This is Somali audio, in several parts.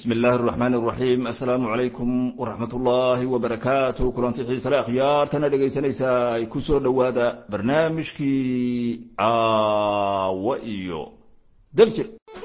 bismi illaahi araxmaan araxiim assalaamu calaykum waraxmat ullaahi wabarakaatu kulanti xiisale akhyaartana dhegaysanaysaa ay ku soo dhowaada barnaamijkii caawo iyo daljir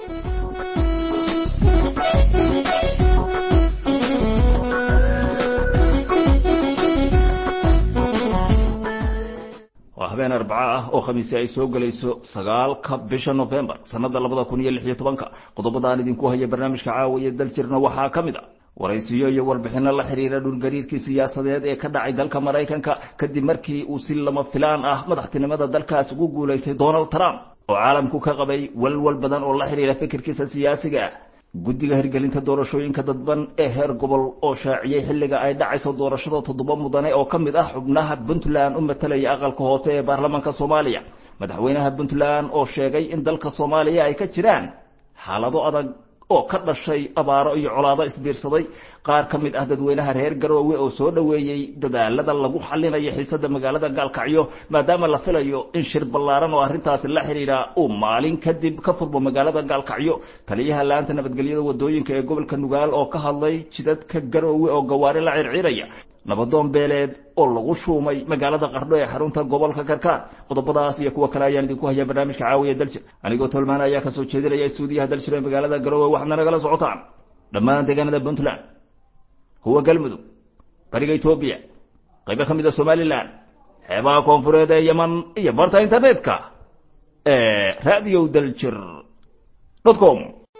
waa habeen arbaco ah oo khamiisi ay soo gelayso sagaalka bisha novembar sanada labada kun iyo lix iyo tobanka qodobadaan idinku haya barnaamijka caawa iyo daljirna waxaa ka mid a waraysiyo iyo warbixino la xiriira dhulgariirkii siyaasadeed ee ka dhacay dalka maraykanka kadib markii uu si lama filaan ah madaxtinimada dalkaas ugu guulaystay donald trump oo caalamku ka qabay walwal badan oo la xiriira fikirkiisa siyaasiga ah guddiga hirgelinta doorashooyinka dadban ee heer gobol oo shaaciyey xilliga ay dhacayso doorashada toddoba mudane oo ka mid ah xubnaha puntland u matalaya aqalka hoose ee baarlamaanka soomaaliya madaxweynaha puntland oo sheegay in dalka soomaaliya ay ka jiraan xaalado adag oo ka dhashay abaaro iyo colaado isbiirsaday qaar ka mid ah dadweynaha reer garoowe oo soo dhoweeyey dadaalada lagu xalinayo xiisada magaalada gaalkacyo maadaama la filayo in shir ballaaran oo arrintaasi la xidhiidha uu maalin kadib ka furmo magaalada gaalkacyo taliyaha laanta nabadgelyada wadooyinka ee gobolka nugaal oo ka hadlay jidadka garoowe oo gawaari la circiraya nabadoon beeleed oo lagu shuumay magaalada qardho ee xarunta gobolka karkaar qodobadaas iyo kuwa kale ayaan idinku hayaa barnaamijka caawiya daljir anigoo tolmaana ayaa kasoo jeedinaya stuudiyaha daljir ee magaalada garoowe waxaadna nagala socotaan dhammaan deegaanada puntland kuwa galmudug bariga etoobiya qaybo ka mid a somalilan xeebaha koonfureed ee yeman iyo barta internetka ee radio daljir com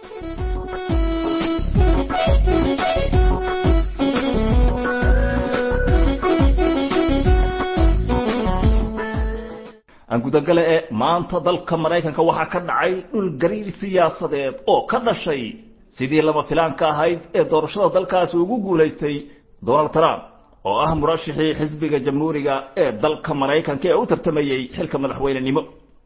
aan gudagale ee maanta dalka maraykanka waxaa ka dhacay dhul gariir siyaasadeed oo ka dhashay sidii lama filaanka ahayd ee doorashada dalkaasi ugu guulaystay donald trump oo ah murashixii xisbiga jamhuuriga ee dalka maraykanka ee u tartamayey xilka madaxweynenimo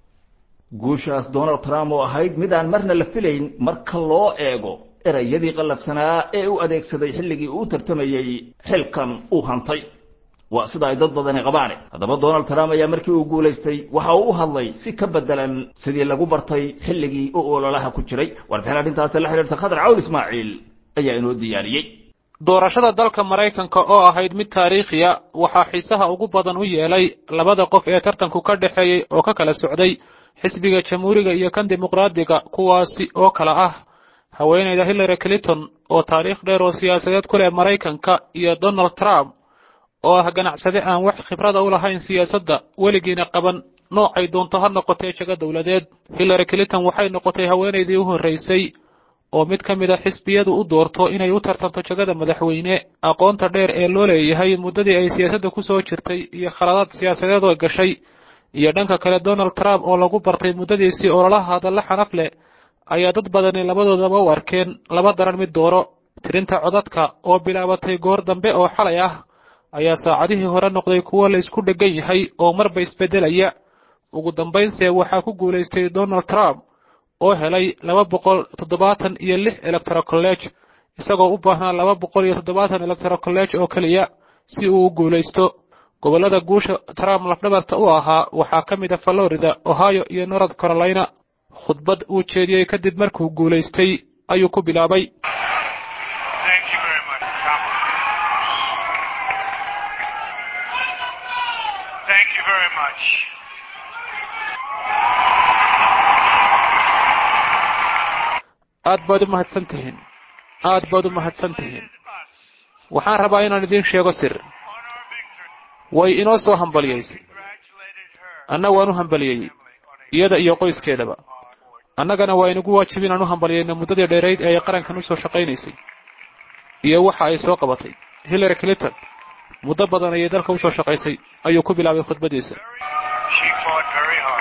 guushaas donald trump oo ahayd mid aan marna la filayn marka loo eego erayadii qallafsanaa ee u adeegsaday xilligii uu u tartamayey xilkan uu hantay waa sida ay dad badani qabaane haddaba donald trump ayaa markii uu guulaystay waxa uu u hadlay si ka bedelan sidii lagu bartay xilligii uu ololaha ku jiray warbixin arrintaasi la xidhiirta khadar cawl ismaaciil ayaa inoo diyaariyey doorashada dalka maraykanka oo ahayd mid taariikhiya waxaa xiisaha ugu badan u yeelay labada qof ee tartanku ka dhexeeyey oo ka kala socday xisbiga jamhuuriga iyo kan dimuqraadiga kuwaasi oo kala ah haweeneyda hillary clinton oo taariikh dheer oo siyaasadeed ku leh maraykanka iyo donald trump oo ah ganacsade aan wax khibrada u lahayn siyaasadda weligiina qaban noocay doonto ha noqotee jago dowladeed hillary clinton waxay noqotay haweenaydii u horraysay oo mid ka mid a xisbiyadu u doorto inay u tartanto jagada madaxweyne aqoonta dheer ee loo leeyahay muddadii ay siyaasadda ku soo jirtay iyo khaladaad siyaasadeed oo gashay iyo dhanka kale donald trump oo lagu bartay muddadiisii ololaha hadalla xanaf leh ayaa dad badani labadoodaba u arkeen laba daran mid dooro tirinta codadka oo bilaabatay goor dambe oo xalay ah ayaa saacadihii hore noqday kuwo la isku dheggan yahay oo marba isbeddelaya ugu dambaynse waxaa ku guulaystay donald trump oo helay laba boqol toddobaatan iyo lix electoral college isagoo u baahnaa laba boqol iyo toddobaatan electoral college oo keliya si uu u guulaysto gobollada guusha trump lafdhabarta u ahaa waxaa ka mid a florida ohio iyo north carolina khudbad uu jeediyey kadib markuu guulaystay ayuu ku bilaabay Thank you very much. aad baad u mahadsan tihiin aad baad u mahadsan tihiin waxaan rabaa inaan idiin sheego sir On our victory, way inoo soo hambaliyaysay congratulated her anna waan u hambaliyey iyada iyo qoyskeedaba annagana waa inagu waajib inaan u hambaliyayno muddadii dheerayd ee ay qarankan u soo shaqaynaysay iyo waxa ay soo qabatay hillary clinton muddo badan ayay dalka u soo shaqaysay ayuu ku bilaabay khudbadiisa She fought very hard.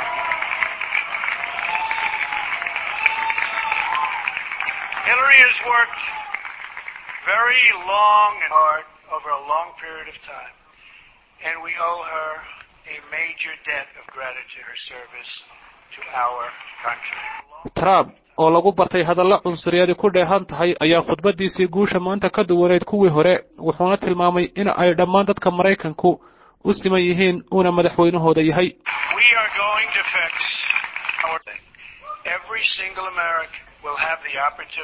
Hillary has worked very long and hard over a long period of time, and we owe her a major debt of gratitude her service to our country. trump oo lagu bartay hadalla cunsuriyadi ku dheehan tahay ayaa khudbadiisii guusha maanta ka duwaneyd kuwii hore wuxuuna tilmaamay in ay dhammaan dadka maraykanku u siman yihiin uuna madaxweynahooda yahay We are going to fix our thing. Every single American will have the opportunity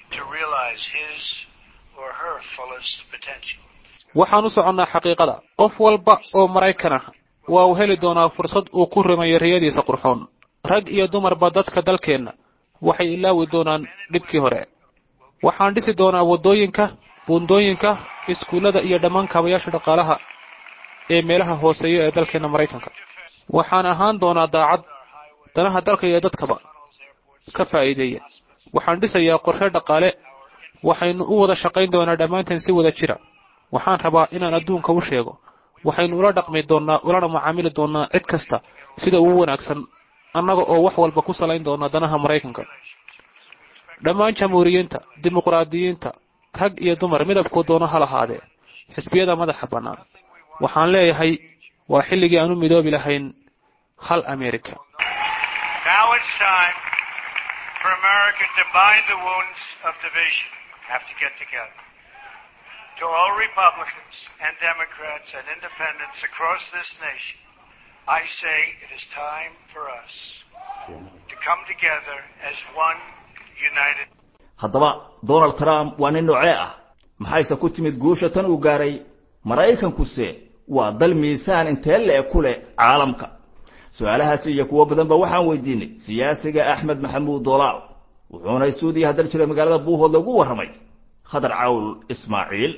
to realize his or her fullest potential. waxaan u soconnaa xaqiiqada qof walba oo maraykan ah waa uu heli doonaa fursad uu ku rumeeyo riyadiisa qurxoon rag iyo dumarba dadka dalkeenna waxay ilaawi doonaan dhibkii hore waxaan dhisi doonaa waddooyinka buundooyinka iskuullada iyo dhammaan kaabayaasha dhaqaalaha ee meelaha hooseeya ee dalkeenna maraykanka waxaan ahaan doonaa daacad danaha dalka iyo dadkaba ka faa'iideeya waxaan dhisayaa qorshe dhaqaale waxaynu u wada shaqayn doonaa dhammaanteen si wada jira waxaan rabaa inaan adduunka u sheego waxaynu ula dhaqmi doonnaa ulana macaamili doonnaa cid kasta sida ugu wanaagsan annaga oo wax walba ku salayn doona danaha maraykanka dhammaan jamhuuriyiinta dimuqraadiyiinta rag iyo dumar midabkuu doono ha lahaadee xisbiyada madaxa bannaan waxaan leeyahay waa xilligii aan u midoobi lahayn hal america Now it's time for America to bind the wounds of division. Have to get together. To all Republicans and Democrats and independents across this nation, I say it is time for us to come together as one united. haddaba donald trump waa nin noocee ah maxayse ku timid guusha tan uu gaaray maraykankuse waa dal miisaan intee le-e ku leh caalamka su-aalahaasi iyo kuwo badanba waxaan weydiinay siyaasiga axmed maxamuud dolaal wuxuuna stuudiya hadal jiray magaalada buuhood lagu warramay khadar cawl ismaaciil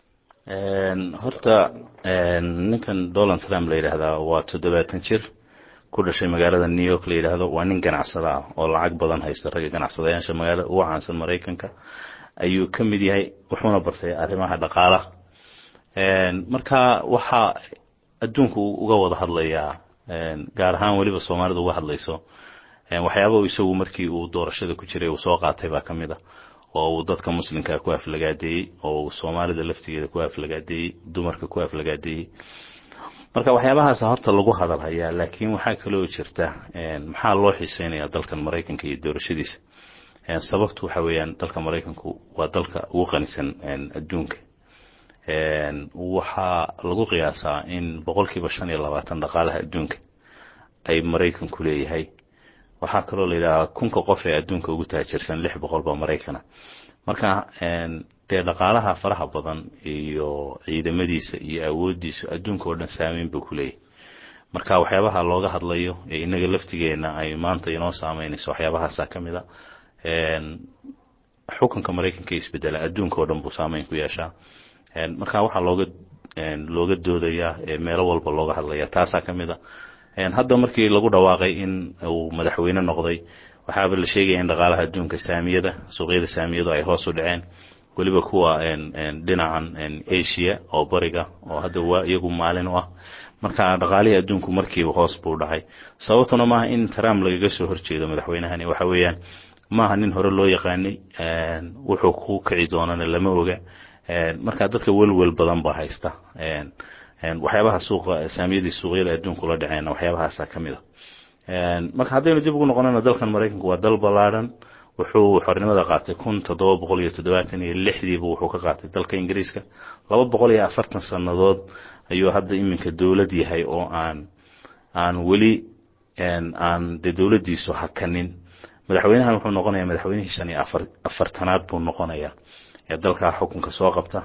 horta ninkan donald trump la yidhaahdaa waa toddobaatan jir ku dhashay magaalada new york la yidhaahdo waa nin ganacsada ah oo lacag badan haysta ragga ganacsadayaasha magaalada ugu caansan maraykanka ayuu ka mid yahay wuxuuna bartay arrimaha dhaqaalaha marka waxaa adduunku uga wada hadlayaa gaar ahaan weliba soomaalida uga hadlayso waxyaaba isagu markii uu doorashada ku jiray uu soo qaatay baa ka mid a oo uu dadka muslimka ku aflagaadeeyey oo uu soomaalida laftigeeda ku aflagaadeeyey dumarka ku aflagaadeeyey marka waxyaabahaas horta lagu hadal hayaa laakiin waxaa kaloo jirta maxaa loo xiiseynayaa dalkan maraykanka iyo doorashadiisa sababtu waxa weeyaan dalka maraykanku waa dalka ugu qanisan adduunka waxaa lagu qiyaasaa in boqolkiiba shan iyo labaatan dhaqaalaha adduunka ay maraykanku leeyahay waxaa kaloo la yidhahaa kunka qof ee adduunka ugu taajirsan lix boqol baa maraykana marka dee dhaqaalaha faraha badan iyo ciidamadiisa iyo awoodiisu adduunka oo dhan saameyn buu ku leeyahay marka waxyaabaha looga hadlayo ee inaga laftigeena ay maanta inoo saameynayso waxyaabahaasaa ka mid a xukunka maraykanka isbedela adduunka oo dhan buu saameyn ku yeeshaa marka waxaa looga looga doodayaa meelo walba looga hadlaya taasaa ka mid a hadda markii lagu dhawaaqay in uu madaxweyne noqday waxaaba la sheegaya in dhaqaalaha adduunka saamiyada suuqyada saamiyadu ay hoos u dhaceen weliba kuwa dhinacan asia oo bariga oo hadda waa iyagu maalin u ah marka dhaqaalihii adduunku markiiba hoos buu dhacay sababtuna maaha in trump lagaga soo horjeedo madaxweynahani waxa weeyaan maaha nin hore loo yaqaanay wuxuu ku kici doonana lama oga marka dadka welwel badan baa haysta waxyaabaha suuqa saamiyadii suuqyada adduunku la dhaceen waxyaabahaasa ka mid a marka haddaynu dib ugu noqonana dalkan maraykanku waa dal ballaadhan wuxuu xornimada qaatay kun toddoba boqol iyo toddobaatan iyo lixdiiba wuxuu ka qaatay dalka ingiriiska laba boqol iyo afartan sannadood ayuu hadda iminka dowlad yahay oo aan aan weli aan dee dowladdiisu hakanin madaxweynahan wuxuu noqonayaa madaxweynihii shan iyo afar afartanaad buu noqonayaa ee dalkaa xukunka soo qabta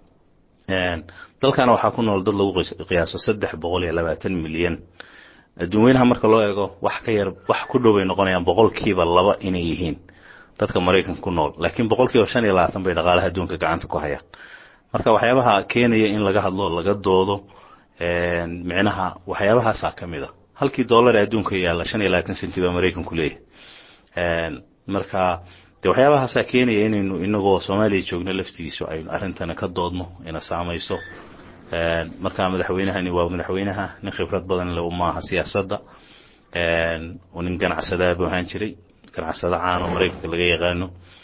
dalkana waxaa ku nool dad lagu qiyaaso saddex boqol iyo labaatan milyan adduunweynaha marka loo eego wax ka yar wax ku dhow bay noqonayaan boqolkiiba laba inay yihiin dadka maraykanka ku nool laakiin boqolkiiba shan iyo labaatan bay dhaqaalaha adduunka gacanta ku hayaan marka waxyaabaha keenaya in laga hadlo laga doodo micnaha waxyaabahaasaa ka mid a halkii dollar ee adduunka yaalla shan iyo labaatan senti baa maraykanku leeyahay marka de waxyaabahaasaa keenaya inaynu inagoo soomaaliya joogno laftigiisu aynu arrintana ka doodno ina saamayso marka madaxweynahani waa madaxweynaha nin khibrad badan le maaha siyaasadda nin ganacsadaa buu ahaan jiray ganacsado caan oo maraykanka laga yaqaano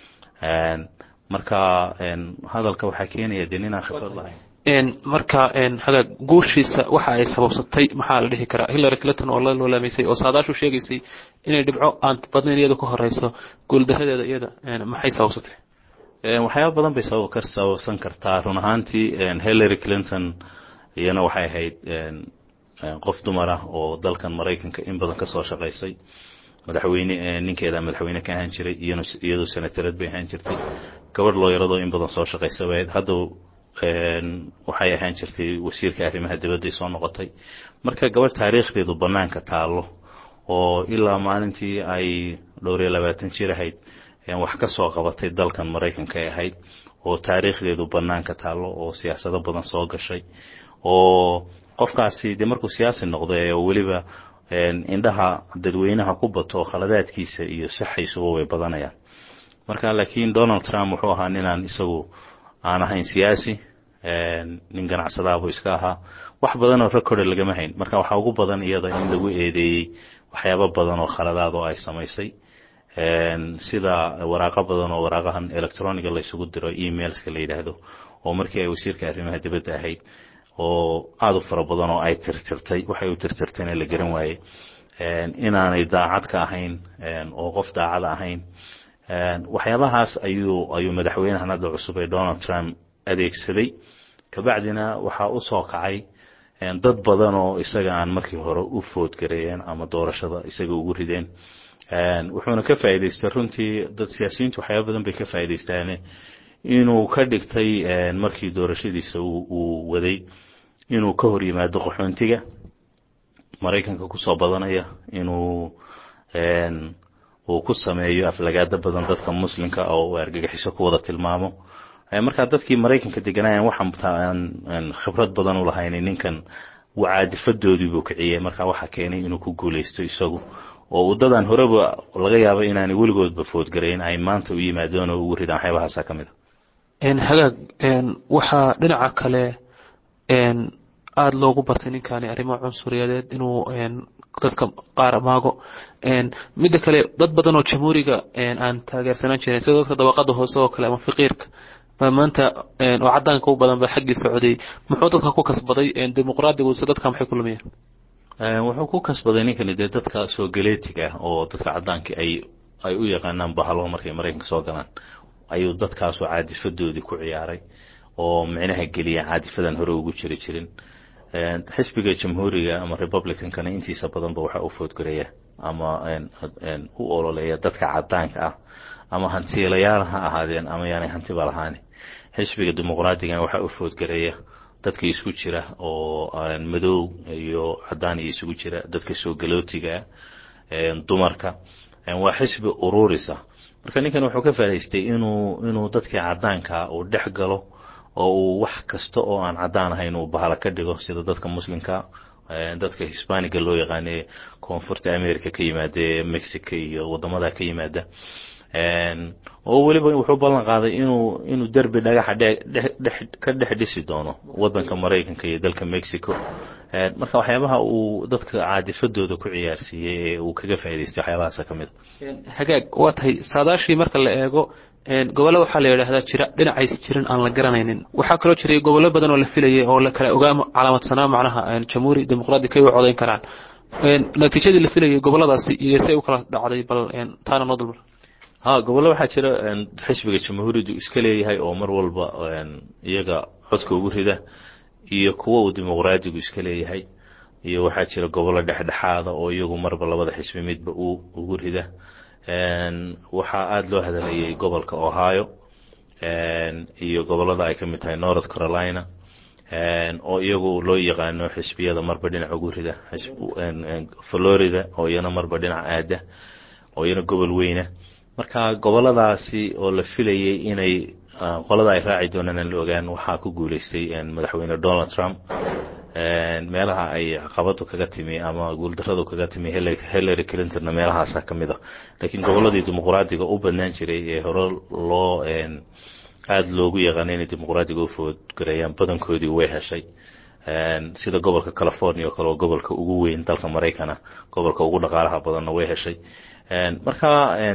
marka hadalka waxaa keenaya de ninaan khibrad lahayn marka hagaag guushiisa waxa ay sababsatay maxaa la dhihi karaa hillary clinton oo la loolaamaysay oo saadaashu sheegaysay inay dhibco aan badnayn iyada ku horeyso guuldaradeeda iyada maxay sababsatay waxyaaba badan bay sabab ka sababsan kartaa run ahaantii hillary clinton iyana waxay ahayd qof dumar ah oo dalkan maraykanka in badan ka soo shaqaysay madaxweyne ninkeeda madaxweyne ka ahaan jiray iyadoo senatarad bay ahaan jirtay gabadh looyaradoo in badan soo shaqaysa bayd hadda waxay ahaan jirtay wasiirka arrimaha dibadday soo noqotay marka gabadh taariikhdeedu bannaanka taallo oo ilaa maalintii ay dhowr iyo labaatan jir ahayd wax ka soo qabatay dalkan maraykanka ay ahayd oo taariikhdeedu bannaanka taallo oo siyaasado badan soo gashay oo qofkaasi dee markuu siyaasi noqdo ee weliba indhaha dadweynaha ku bato khaladaadkiisa iyo saxaysuba way badanayaan marka laakiin donald trump wuxuu ahaa ninaan isagu aan ahayn siyaasi nin ganacsadaabuu iska ahaa wax badanoo recorda lagama hayn marka waxaa ugu badan iyada in lagu eedeeyey waxyaabo badan oo khaladaad oo ay samaysay sida waraaqo badan oo waraaqahan electroniga laysugu diro emailska la yidhaahdo oo markii ay wasiirka arrimaha dibadda ahayd oo aada u fara badan oo ay tirtirtay waxay u tirtirtayna la garan waayey inaanay daacad ka ahayn oo qof daacada ahayn waxyaabahaas ayuu ayuu madaxweynahan hadda cusub ee donald trump adeegsaday kabacdina waxaa u soo kacay dad badan oo isaga aan markii hore u foodgareeyeen ama doorashada isaga ugu rideen wuxuuna ka faa'iidaystay runtii dad siyaasiyiintu waxyaaba badan bay ka faa'iidaystaane inuu ka dhigtay markii doorashadiisa uu waday inuu ka hor yimaado qaxoontiga maraykanka kusoo badanaya inuu uu ku sameeyo aflagaado badan dadka muslimka oo uu argagixiso ku wada tilmaamo markaa dadkii maraykanka deganaayan waxaan khibrad badan u lahayn ninkan caadifadoodii buu kiciyey marka waxaa keenay inuu ku guulaysto isagu oo waddadan horeba laga yaabo inaanay weligoodba foodgarayn ay maanta u yimaadeen oo ugu ridaan waxyaabahaasa ka mid a hagaag waxaa dhinaca kale aada loogu bartay ninkani arrimo cunsuriyadeed inuu dadka qaar maago midda kale dad badan oo jamhuuriga aan taageersanaan jirin sida dadka dabaqada hoose oo kale ama fiqiirka baa maanta oo cadaanka u badan ba xaggii socday muxuu dadka ku kasbaday dimuqraadigu se dadka maxay ku lumiyeen wuxuu ku kasbaday ninkani dee dadka soo galeetiga ah oo dadka cadaanka ay ay u yaqaanaan bahalo markay maraykanka soo galaan ayuu dadkaasoo caadifadoodii ku ciyaaray oo micnaha geliya caadifadan hore ugu jiri jirin xisbiga jamhuuriga ama republicankana intiisa badanba waxaa u foodgareeya ama u ololeeya dadka cadaanka ah ama hantiilayaal ha ahaadeen ama yaanay hantiba lahaani xisbiga dimuqraadigan waxaa u foodgareeya dadka isku jira oo madow iyo cadaan iyo isugu jira dadka soo galootiga dumarka waa xisbi ururisa marka ninkan wuxuu ka faa'idaystay inuu inuu dadkii cadaanka uu dhex galo oo uu wax kasta oo aan cadaan ahayn uu bahala ka dhigo sida dadka muslimka dadka hisbaaniga loo yaqaane koonfurta america ka yimaada ee mexico iyo wadamada ka yimaada oo weliba wuxuu ballan qaaday inuu inuu derbi dhagaxa ka dhex dhisi doono wadanka maraykanka iyo dalka mexico marka waxyaabaha uu dadka caadifadooda ku ciyaarsiiyey ee uu kaga faa'idaystay waxyaabahaasa ka mid hagaag waa tahay saadaashii marka la eego gobollo waxaa la yidhaahdaa jira dhinacays jirin aan la garanaynin waxaa kaloo jiray gobollo badan oo la filayay oo la kala ogaa calaamadsanaa macnaha jamhuuri dimuqraadi kay u codayn karaan natiijadii la filayay gobolladaasi iyo say u kala dhacday bal taana noo dulmar ha gobollo waxaa jira xisbiga jamhuuridu iska leeyahay oo mar walba iyaga codka ugu rida iyo kuwa uu dimuqraadigu iska leeyahay iyo waxaa jira gobollo dhexdhexaada oo iyagu marba labada xisbi midba uu ugu rida waxaa aada loo hadalayay gobolka ohio iyo gobollada ay ka mid tahay north carolina oo iyagu loo yaqaano xisbiyada marba dhinac ugu rida florida oo iyana marba dhinac aada oo iyana gobol weyna marka gobolladaasi oo la filayay inay qolada ay raaci doonaan aan la ogaan waxaa ku guuleystay madaxweyne donald trump meelaha ay caqabadu kaga timi ama guuldaradu kaga timi hillary clintonna meelahaasa ka mid a laakiin gobolladii dimuqraadiga u badnaan jiray ee hore loo aada loogu yaqaana inay dimuqraadiga u foodgareeyaan badankoodii way heshay sida gobolka california oo kale oo gobolka ugu weyn dalka maraykana gobolka ugu dhaqaalaha badanna way heshay marka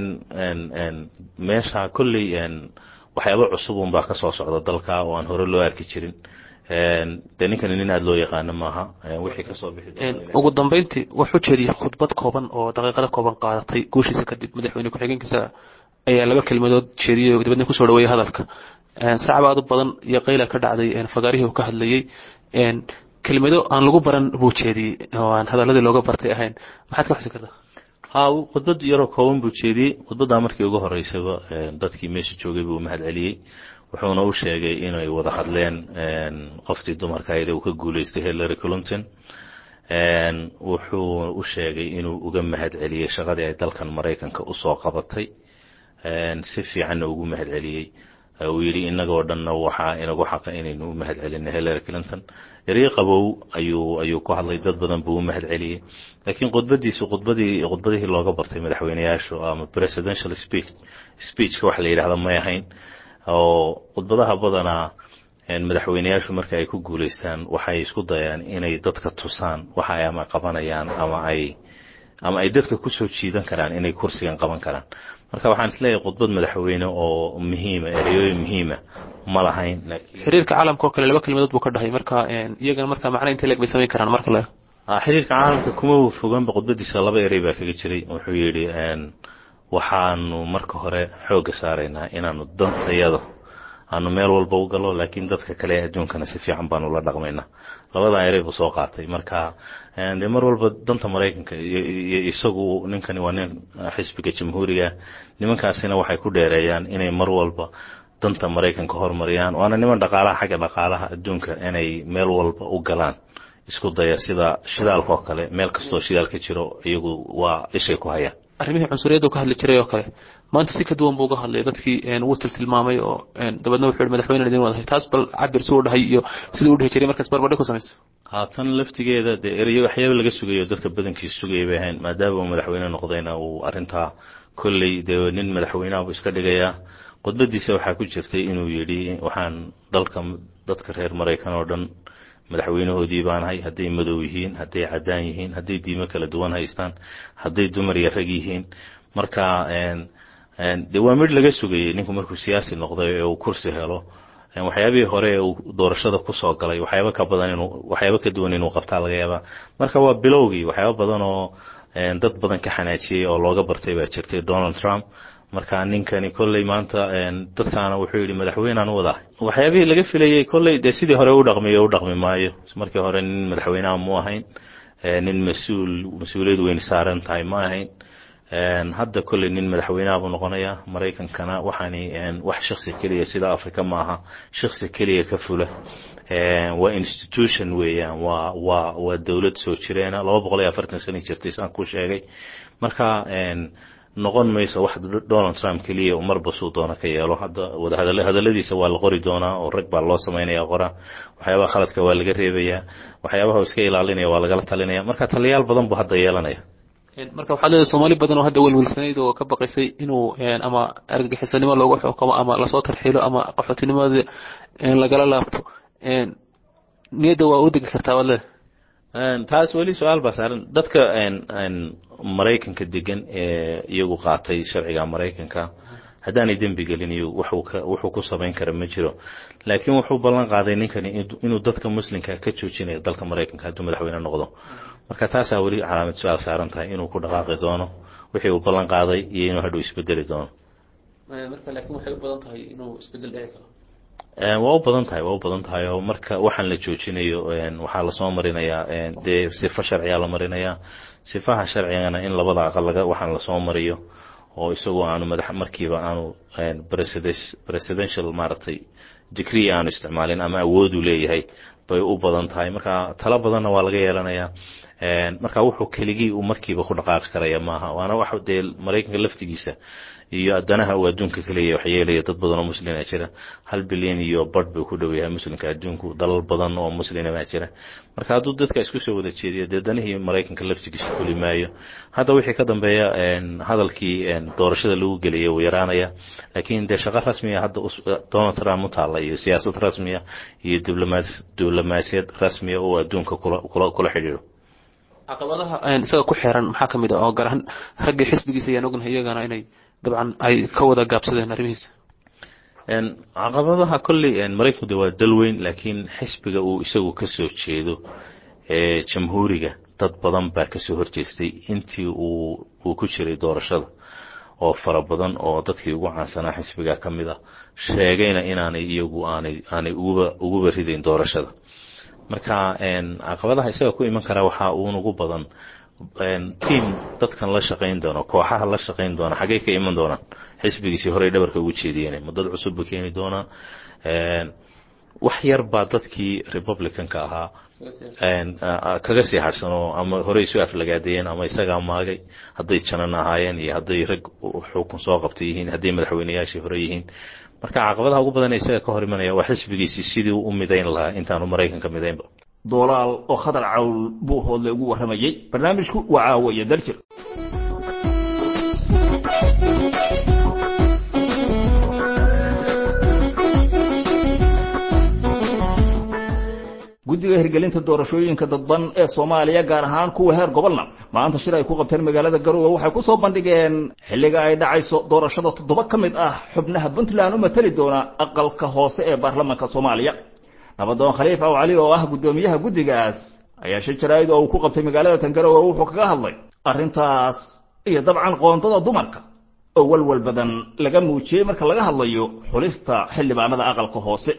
meesha kolley waxyaaba cusub unbaa ka soo socda dalka oo aan hore loo arki jirin dee ninkani nin aada loo yaqaano maaha wixii kasoo bixi ugu dambeyntii wuxuu jeediyey khudbad kooban oo daqiiqada kooban qaadatay guushiisa kadib madaxweyne ku-xigeenkiisa ayaa laba kelmadood jeediyey oo dibadna kusoo dhaweeyey hadalka sacab aad u badan iyo qayla ka dhacday fagaarihii uu ka hadlayey kelmado aan lagu baran buu jeediyey oo aan hadaladii looga bartay ahayn maxaad ka xusi kartaa ha khudbad yaroo kooban buu jeediyey khudbaddaa markii ugu horeysaba dadkii meesha joogay buu mahad celiyey wuxuuna u sheegay inay wada hadleen qoftii dumarka ahayd uu ka guuleystay hillary clinton wuxuu u sheegay inuu uga mahad celiyey shaqadii ay dalkan maraykanka usoo qabatay si fiicanna ugu mahad celiyey uu yidhi inagoo dhanna waxaa inagu xaqa inaynu u mahad celinay hillary clinton eryo qabow ayuu ayuu ku hadlay dad badan buu u mahad celiyey laakiin khudbadiisu khudbadii khudbadihii looga bartay madaxweyneyaashu ama presidential speech speechka waxa la yidhahda may ahayn oo khudbadaha badanaa madaxweyneyaashu marka ay ku guulaystaan waxay isku dayaan inay dadka tusaan waxa ay ama qabanayaan ama ay ama ay dadka kusoo jiidan karaan inay kursigan qaban karaan marka waxaan isleeyahay khudbad madaxweyne oo muhiima ereyooyin muhiima ma lahayn xiriirka caalamka oo kale laba kelmadood buu ka dhahay marka iyagana marka macna intee leeg bay samayn karaan marka la xiriirka caalamka kuma foganba khudbadiisa laba erey baa kaga jiray wuxuu yidhi waxaanu marka hore xoogga saaraynaa inaanu dantayada aanu meel walba u galo laakiin dadka kale ee adduunkana si fiican baanu la dhaqmaynaa labadaa erey buu soo qaatay marka dee mar walba danta maraykanka iyo isagu ninkani waa nin xisbiga jamhuuriga nimankaasina waxay ku dheereeyaan inay mar walba danta maraykanka hormariyaan waana niman dhaqaalaha xagga dhaqaalaha adduunka inay meel walba u galaan isku daya sida shidaalka oo kale meel kastoo shidaal ka jiro iyagu waa ishay ku hayaan arrimihii cunsuriyadda ka hadli jiray oo kale maanta si ka duwan buu uga hadlay dadkii wuu tiltilmaamay oo dabeedna wuxuu yihi madaxweyne idin wadahay taas bal cabir suu dhahay iyo siduu u dhihi jiray markaas barbadhi ku samayso haatan laftigeeda dee ereyo waxyaaba laga sugayo dadka badankiisa sugaya bay ahayn maadaama uu madaxweyne noqdayna uu arrintaa kolley dee nin madaxweynaha buu iska dhigayaa khudbadiisa waxaa ku jirtay inuu yidhi waxaan dalka dadka reer maraykan oo dhan madaxweynahoodii baanahay hadday madow yihiin hadday caddaan yihiin hadday diimo kala duwan haystaan hadday dumar iyo rag yihiin marka dee waa midh laga sugayey ninku markuu siyaasi noqday ee uu kursi helo waxyaabihii hore ee uu doorashada kusoo galay waxyaaba ka badan inuu waxyaaba ka duwan inuu qabtaa laga yaabaa marka waa bilowgii waxyaaba badan oo dad badan ka xanaajiyey oo looga bartay baa jirtay donald trump marka ninkani kolley maanta dadkaana wuxuu yidhi madaxweynaan u wadahay waxyaabihii laga filayey kolley dee sidii hore u dhaqmiyo u dhaqmi maayo markii hore nin madaxweynaha mu ahayn nin mas-uul mas-uuliyad weyn saaran tahay ma ahayn hadda kolley nin madaxweynaha buu noqonayaa maraykankana waxaani wax shaksi keliya sida africa maaha shaksi keliya ka fula waa institution weeyaan waa waa waa dowlad soo jireena laba boqol iyo afartan sano jirtay saan ku sheegay marka noqon mayso wax donald trump keliya uu marba suu doona ka yeelo hadda wadahadal hadalladiisa waa la qori doonaa oo rag baa loo samaynaya qora waxyaabaha khaladka waa laga reebayaa waxyaabaha uu iska ilaalinaya waa lagala talinaya marka taliyaal badan buu hadda yeelanaya marka waxaad leedahay soomaali badan oo hadda welwelsanayd oo ka baqaysay inuu ama argagixisanimo loogu xukumo ama lasoo tarxiilo ama qaxootinimada lagala laabto niyadda waa u degi kartaa waad leedahay taas weli su-aal baa saaran dadka maraykanka degan ee iyagu qaatay sharciga maraykanka haddaanay dembi gelin iyo wuxuu ku samayn kara ma jiro laakiin wuxuu ballan qaaday ninkani inuu dadka muslimka ka joojinayo dalka maraykanka hadduu madaxweyne noqdo marka taasaa weli calaamad su-aal saaran tahay inuu ku dhaqaaqi doono wixii uu ballan qaaday iyo inuu hadhow isbedeli doono marka laakiin waxay u badan tahay inuu isbedel dhici karo waa u badan tahay waa u badan tahay oo marka waxaan la joojinayo waxaa lasoo marinayaa dee sifo sharciyaa la marinayaa sifaha sharcigana in labada aqal laga waxaan lasoo mariyo oo isagoo aanu madax markiiba aanu presidential maaragtay degree aanu isticmaalin ama awoodu leeyahay bay u badan tahay marka talo badanna waa laga yeelanayaa marka wuxuu keligii uu markiiba ku dhaqaaqi karaya maaha waana wax dee maraykanka laftigiisa iyo adanaha uu adduunka kaleeya wax yeelaya dad badan oo muslina jira hal bilyan iyo badh buu ku dhow yahay muslimka adduunku dalal badan oo muslina baa jira marka hadduu dadka isku soo wada jeediyo dee danihii maraykanka laftigiisa fuli maayo hadda wixii ka dambeeya hadalkii doorashada lagu geliyay wuu yaraanaya laakiin dee shaqo rasmiya hadda donald trump u taalla iyo siyaasad rasmiya iyo diblomaasiyad rasmiya oo adduunka kula xidhiidho caqabadaha isaga ku xeeran maxaa ka mid ah oo gaar ahaan raggii xisbigiisa ayaan ognahay iyagana inay dabcan ay ka wada gaabsadeen arrimihiisa caqabadaha kolley maraykanku de waa dal weyn laakiin xisbiga uu isagu ka soo jeedo ee jamhuuriga dad badan baa kasoo horjeestay intii uu uu ku jiray doorashada oo fara badan oo dadkii ugu caansanaa xisbiga ka mid a sheegayna inaanay iyagu aanay aanay uguba uguba ridayn doorashada marka caqabadaha isaga ku iman kara waxaa uun ugu badan tiam dadkan la shaqayn doono kooxaha la shaqayn doona xaggay ka iman doonaan xisbigiisii horey dhabarka ugu jeediyeen ma dad cusub ba keeni doonaa wax yar baa dadkii republicanka ahaa kaga sii harhsanoo ama horey isu aflagaadayeen ama isagaa maagay hadday janan ahaayeen iyo hadday rag xukun soo qabtay yihiin hadday madaxweyneyaashii hore yihiin marka caqabadaha ugu badan ee isaga ka hor imanaya waa xisbigiisii sidii u midayn lahaa intaanu maraykanka midaynba doolaal oo khadar cawl buu hoodle ugu warramayey barnaamijku waa caawiya daljir guddiga hirgelinta doorashooyinka dadban ee soomaaliya gaar ahaan kuwa heer gobolna maanta shir ay ku qabteen magaalada garowe waxay ku soo bandhigeen xilliga ay dhacayso doorashada toddoba ka mid ah xubnaha puntland u matali doona aqalka hoose ee baarlamaanka soomaaliya nabadoon khaliif aw cali oo ah guddoomiyaha guddigaas ayaa shir jaraa'id oo uu ku qabtay magaalada tangarowe wuxuu kaga hadlay arrintaas iyo dabcan qoondada dumarka oo walwal badan laga muujiyey marka laga hadlayo xulista xildhibaanada aqalka hoose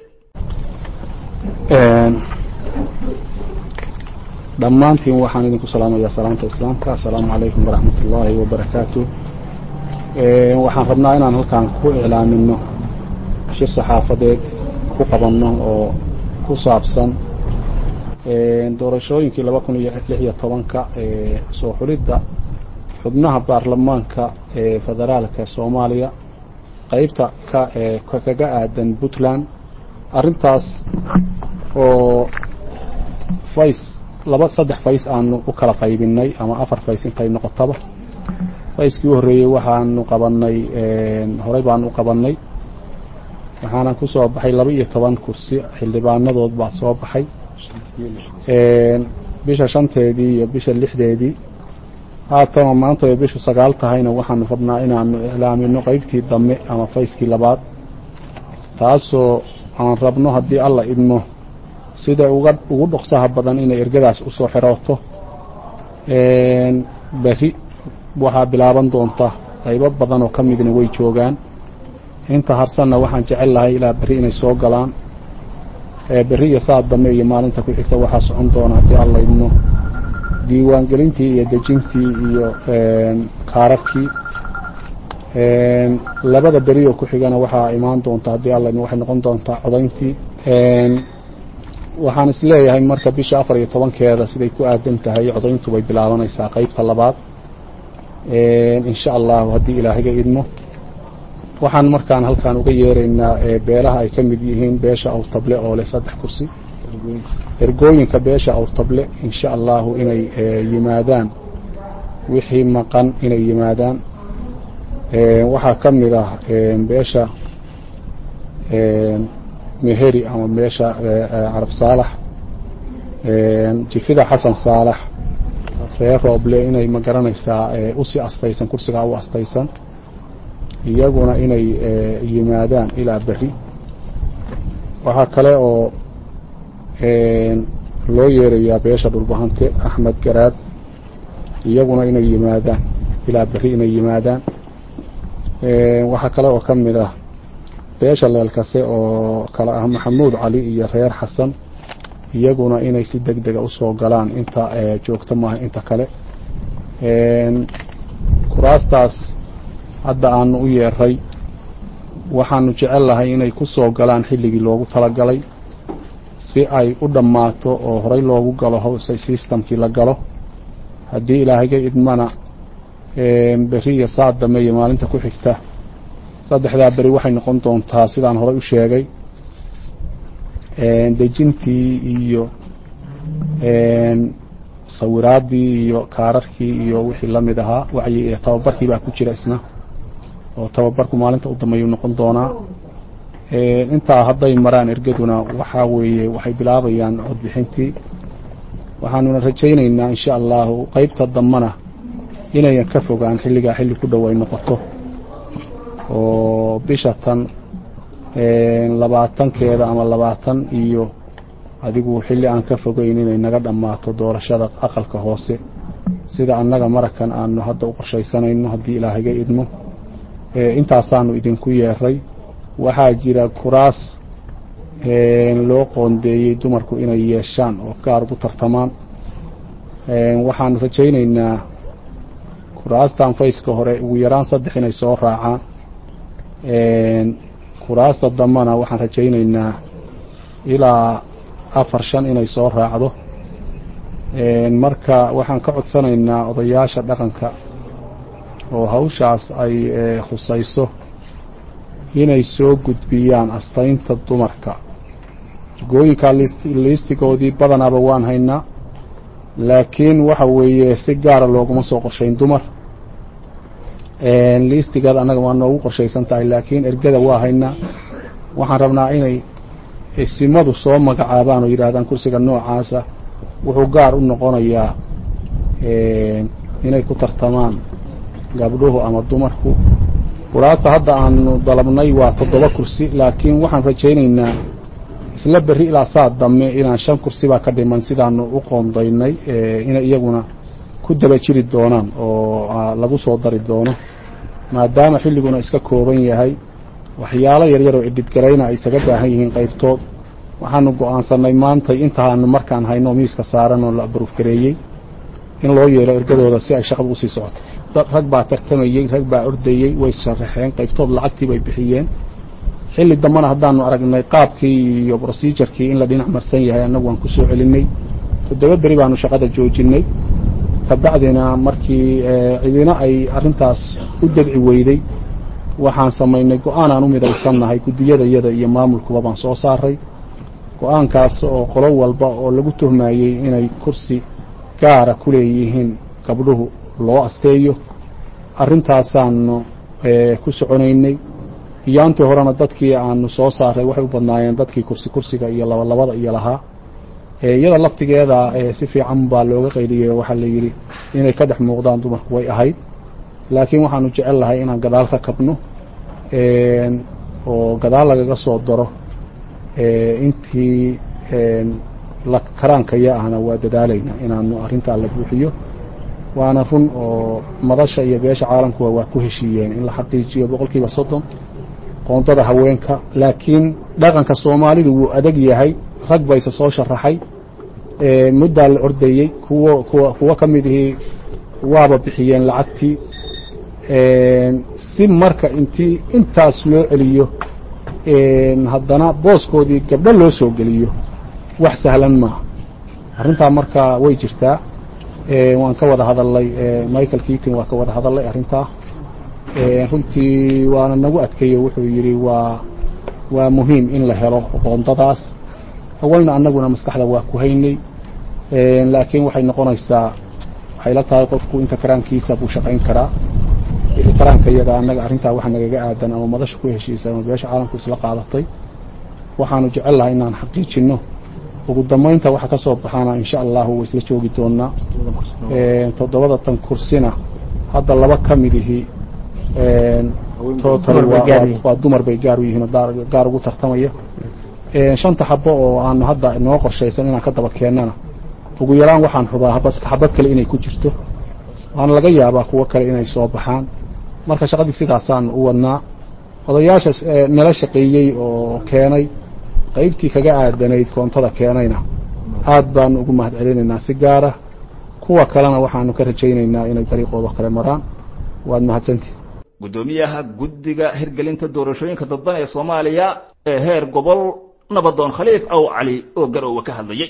dhammaantiin waxaan idinku salaamayaa salaamta islaamka assalaamu calaykum waraxmat ullaahi wabarakaatu waxaan rabnaa inaan halkaan ku iclaamino shir saxaafadeed ku qabanno oo ku saabsan doorashooyinkii laba kun iyo lix iyo tobanka soo xulidda xubnaha baarlamaanka ee federaalka soomaaliya qeybta ka kaga aadan puntland arrintaas oo fays laba saddex fays aanu u kala qaybinay ama afar fays intay noqotaba fayskii u horreeyey waxaanu qabanay horey baanu u qabanay waxaana ku soo baxay laba iyo toban kursi xildhibaanadood baa soo baxay bisha shanteedii iyo bisha lixdeedii haatana maanta ay bishu sagaal tahayna waxaanu rabnaa inaanu iclaamino qeybtii dambe ama fayskii labaad taasoo aan rabno haddii alla idmo sida uga ugu dhoksaha badan inay ergadaas usoo xirooto berri waxaa bilaaban doonta qaybo badan oo ka midna way joogaan inta harsanna waxaan jecel lahay ilaa berri inay soo galaan berri iyo saad dambe iyo maalinta ku xigta waxaa socon doona haddii alla idmo diiwaangelintii iyo dejintii iyo kaararkii labada beri oo ku xigana waxaa imaan doonta haddii alla idmo waxay noqon doontaa codayntii waxaan is leeyahay marka bisha afar iyo tobankeeda siday ku aadan tahay codayntu bay bilaabanaysaa qeybta labaad insha allahu haddii ilaahaga idmo waxaan markaan halkaan uga yeeraynaa beelaha ay ka mid yihiin beesha awrtable oo leh saddex kursi ergooyinka beesha awrtable insha allahu inay yimaadaan wixii maqan inay yimaadaan waxaa ka mid ah beesha meheri ama meesha carab saalax jifida xasan saalax reer rooble inay ma garanaysaa usii astaysan kursigaa u astaysan iyaguna inay yimaadaan ilaa berri waxaa kale oo loo yeerayaa beesha dhulbahante axmed garaad iyaguna inay yimaadaan ilaa berri inay yimaadaan waxaa kale oo ka mid ah beesha leelkase oo kale ah maxamuud cali iyo reer xasan iyaguna inay si deg dega usoo galaan inta joogto maaha inta kale kuraastaas hadda aanu u yeeray waxaanu jecel lahay inay ku soo galaan xilligii loogu talagalay si ay u dhammaato oo horey loogu galo howse systemkii la galo haddii ilaahaga idmana berri iyo saad dambe iyo maalinta ku xigta saddexdaa beri waxay noqon doontaa sidaan horey u sheegay dejintii iyo sawiraaddii iyo kaararkii iyo wixii la mid ahaa wacyi tababarkii baa ku jira isna oo tababarku maalinta u dambeeyuu noqon doonaa intaa hadday maraan ergaduna waxaa weeye waxay bilaabayaan codbixintii waxaanuna rajaynaynaa insha allahu qeybta dambana inayan ka fogaan xilligaa xilli ku dhow ay noqoto oo bisha tan labaatankeeda ama labaatan iyo adigu xilli aan ka fogeyn inay naga dhammaato doorashada aqalka hoose sida annaga marakan aanu hadda u qorshaysanayno haddii ilaahaga idmo intaasaanu idinku yeeray waxaa jira kuraas loo qoondeeyey dumarku inay yeeshaan oo gaar ugu tartamaan waxaan rajaynaynaa kuraastan fayska hore ugu yaraan saddex inay soo raacaan kuraasta dambana waxaan rajaynaynaa ilaa afar shan inay soo raacdo marka waxaan ka codsanaynaa odayaasha dhaqanka oo hawshaas ay khusayso inay soo gudbiyaan astaynta dumarka jigooyinkaa liistigoodii badanaaba waan haynaa laakiin waxa weeye si gaara looguma soo qorshayn dumar liistigeeda annaga waa noogu qorshaysan tahay laakiin ergada waa haynaa waxaan rabnaa inay simadu soo magacaabaan oo yidhaahdaan kursiga noocaasa wuxuu gaar u noqonayaa inay ku tartamaan gabdhuhu ama dumarku kuraasta hadda aanu dalabnay waa toddoba kursi laakiin waxaan rajaynaynaa isla berri ilaa saa dambe inaan shan kursi baa ka dhiman sidaanu u qoondaynay inay iyaguna ku daba jiri doonaan oo lagu soo dari doono maadaama xilliguna iska kooban yahay waxyaalo yaryar oo idhidgarayna ay isaga baahan yihiin qaybtood waxaanu go-aansanay maantay intaanu markaan hayno miiska saaran oo la baruufgareeyey in loo yeelo ergadooda si ay shaqada usii socoto dad rag baa tartamayey rag baa ordayey way sharaxeen qaybtood lacagtii bay bixiyeen xilli dambena haddaanu aragnay qaabkii iyo brosejarkii in la dhinac marsan yahay annagu waan ku soo celinay toddoba beri baanu shaqada joojinay kabacdina markii cidina ay arrintaas u dabci weyday waxaan samaynay go-aan aan u midaysannahay guddiyadayada iyo maamulkuba baan soo saaray go-aankaas oo qolo walba oo lagu tuhmayey inay kursi gaara ku leeyihiin gabdhuhu loo asteeyo arrintaasaanu ku soconaynay iyaantii horena dadkii aanu soo saaray waxay u badnaayeen dadkii kursi kursiga iyo labalabada iyo lahaa iyada laftigeeda si fiican baa looga qayliyey waxaa la yidhi inay ka dhex muuqdaan dumarku way ahayd laakiin waxaanu jecel lahay inaan gadaal ka kabno oo gadaal lagaga soo daro intii karaankaya ahna waa dadaalaynaa inaanu arrintaa la buuxiyo waana run oo madasha iyo beesha caalamkuwa waa ku heshiiyeen in la xaqiijiyo boqol kiiba soddon qoondada haweenka laakiin dhaqanka soomaalidu wuu adag yahay rag bayse soo sharaxay muddaa la ordayey kuwo kuwa kuwo ka mid ihii waaba bixiyeen lacagtii si marka intii intaas loo celiyo haddana booskoodii gabdho loo soo geliyo wax sahlan maaha arrintaa marka way jirtaa waan ka wada hadalnay michael keating waa ka wada hadalnay arrintaa runtii waana nagu adkeeye wuxuu yidhi waa waa muhiim in la helo qoondadaas awalna annaguna maskaxda waa ku haynay laakiin waxay noqonaysaa waxay la tahay qofku inta karaankiisa buu shaqayn karaa karaanka iyaga annaga arrintaa waxa nagaga aadan ama madasha ku heshiisa ama beesha caalamku isla qaadatay waxaanu jecel lahay inaan xaqiijinno ugu dambaynta waxa ka soo baxaana insha allahu way isla joogi doonaa toddobada tan kursina hadda laba ka mid ihi total waa dumar bay gaar u yihiin oo gaar ugu tartamaya shanta xabo oo aanu hadda noo qorshaysan inaan ka daba keennana ugu yaraan waxaan rubaa habad xabad kale inay ku jirto waana laga yaabaa kuwo kale inay soo baxaan marka shaqadii sidaasaanu u wadnaa odayaasha nala shaqeeyey oo keenay qaybtii kaga aadanayd koontada keenayna aad baanu ugu mahad celinaynaa si gaara kuwa kalena waxaanu ka rajaynaynaa inay dariiqooda kale maraan waad mahadsantihi guddoomiyaha guddiga hirgelinta doorashooyinka dadban ee soomaaliya ee heer gobol nabadoon khaliif aw cali oo garoowe ka hadlayey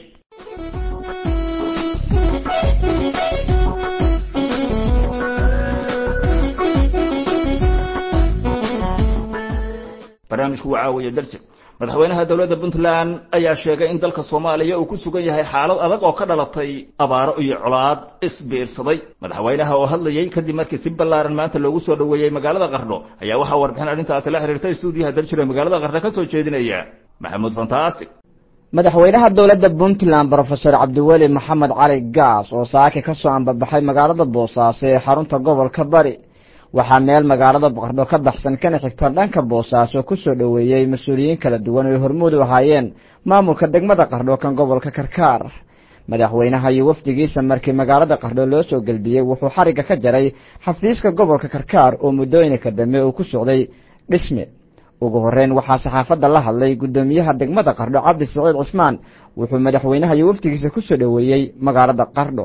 barnaamijku waa caawiya darjir madaxweynaha dowladda puntland ayaa sheegay in dalka soomaaliya uu ku sugan yahay xaalad adag oo ka dhalatay abaaro iyo colaad isbiirsaday madaxweynaha oo hadlayey kadib markii si ballaaran maanta loogu soo dhoweeyey magaalada qardho ayaa waxaa warbixin arrintaasi la xiriirtay stuudiyaha darjir ee magaalada qardho ka soo jeedinaya maxamuud fantastic madaxweynaha dowladda puntland brofesor cabdiweli maxamed cali gaas oo saaki ka soo ambabaxay magaalada boosaaso ee xarunta gobolka bari waxaa meel magaalada qardho ka baxsan kana xigta dhanka boosaaso ku soo dhoweeyey mas-uuliyiin kala duwan oo hormuud u ahaayeen maamulka degmada qardho kan gobolka karkaar madaxweynaha iyo wafdigiisa markii magaalada qardho loo soo gelbiyey wuxuu xarigga ka jaray xafiiska gobolka karkaar oo muddooyinka dambe uu ku socday dhisme ugu horeyn waxaa saxaafadda la hadlay guddoomiyaha degmada qardho cabdi saciid cismaan wuxuu madaxweynaha iyo wafdigiisa ku soo dhoweeyey magaalada qardho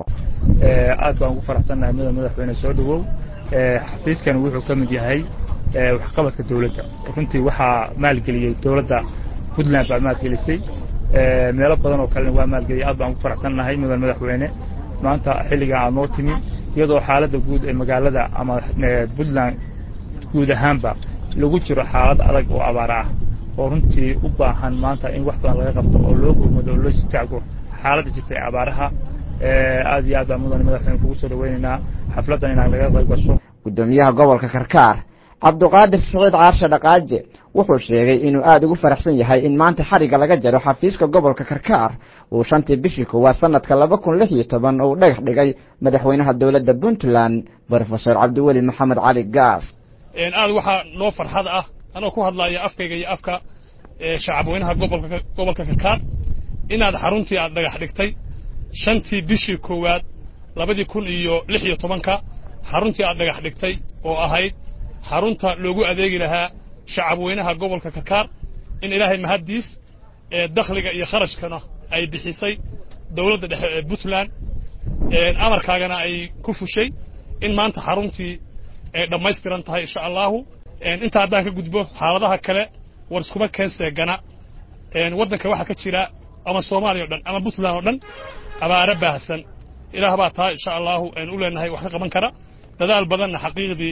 aad baan ugu faraxsannahay mudan madaxweyne soo dhowow xafiiskan wuxuu ka mid yahay waxqabadka dowladda runtii waxaa maalgeliyey dowladda puntland baa maalgelisay meelo badan oo kalena waa maalgeliyay aad baan ugu faraxsannahay mudan madaxweyne maanta xilligan aad noo timi iyadoo xaaladda guud ee magaalada ama puntland guud ahaanba lagu jiro xaalad adag oo abaar ah oo runtii u baahan maanta in wax badan laga qabto oo loo gurmado oo loo sitaago xaaladda jirta ee abaaraha aad iyo aad baan mudan madaxweyne kugu soo dhaweynaynaa xafladdan inaan laga qayb gasho gudoomiyaha gobolka karkaar cabduqaadir siciid caarshe dhaqaaje wuxuu sheegay inuu aada ugu faraxsan yahay in maanta xariga laga jaro xafiiska gobolka karkaar uu shantii bishii koowaad sanadka laba kun lix iyo toban uu dhagax dhigay madaxweynaha dowladda puntland brofesor cabdiweli maxamed cali gaas aad waxaa noo farxad ah anoo ku hadlaya afkayga iyo afka shacabweynaha gobolka gobolka karkaar inaad xaruntii aad dhagax dhigtay shantii bishii koowaad labadii kun iyo lix iyo tobanka xaruntii aad dhagax dhigtay oo ahayd xarunta loogu adeegi lahaa shacabweynaha gobolka karkaar in ilaahay mahaddiis ee dakhliga iyo kharashkana ay bixisay dowladda dhexe ee puntland amarkaagana ay ku fushay in maanta xaruntii ay dhammaystiran tahay insha allahu intaa haddaan ka gudbo xaaladaha kale war iskuma keenseegana waddanka waxaa ka jira ama soomaaliya o dhan ama puntland oo dhan abaaro baahsan ilaah baa taa insha allahu u leenahay wax ka qaban kara dadaal badanna xaqiiqdii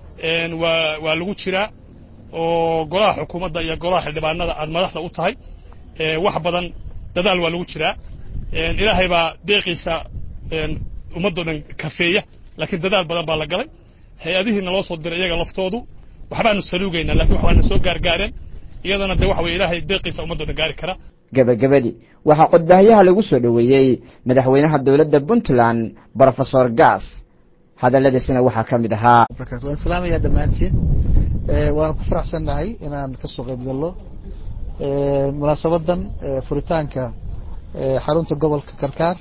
waa waa lagu jiraa oo golaha xukuumadda iyo golaha xildhibaanada aad madaxda u tahay wax badan dadaal waa lagu jiraa ilaahay baa deeqiisa ummaddo dhan kafeeya laakiin dadaal badan baa la galay hay-adihii naloo soo diray iyaga laftoodu waxbaanu saluugaynaa lakin waxbaana soo gaargaareen iyadana de waxa weye ilaahay deeqiisa ummaddo dhan gaari kara gebagabadii waxaa codbaahayaha lagu soo dhoweeyey madaxweynaha dowladda puntland brofesor gas hadalladiisina waxaa ka mid ahaa waan salaamayaa dhammaantiin waana ku faraxsannahay inaan ka soo qayb gallo munaasabadan furitaanka xarunta gobolka karkaar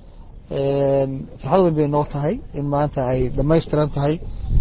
farxad weyn bay noo tahay in maanta ay dhammaystiran tahay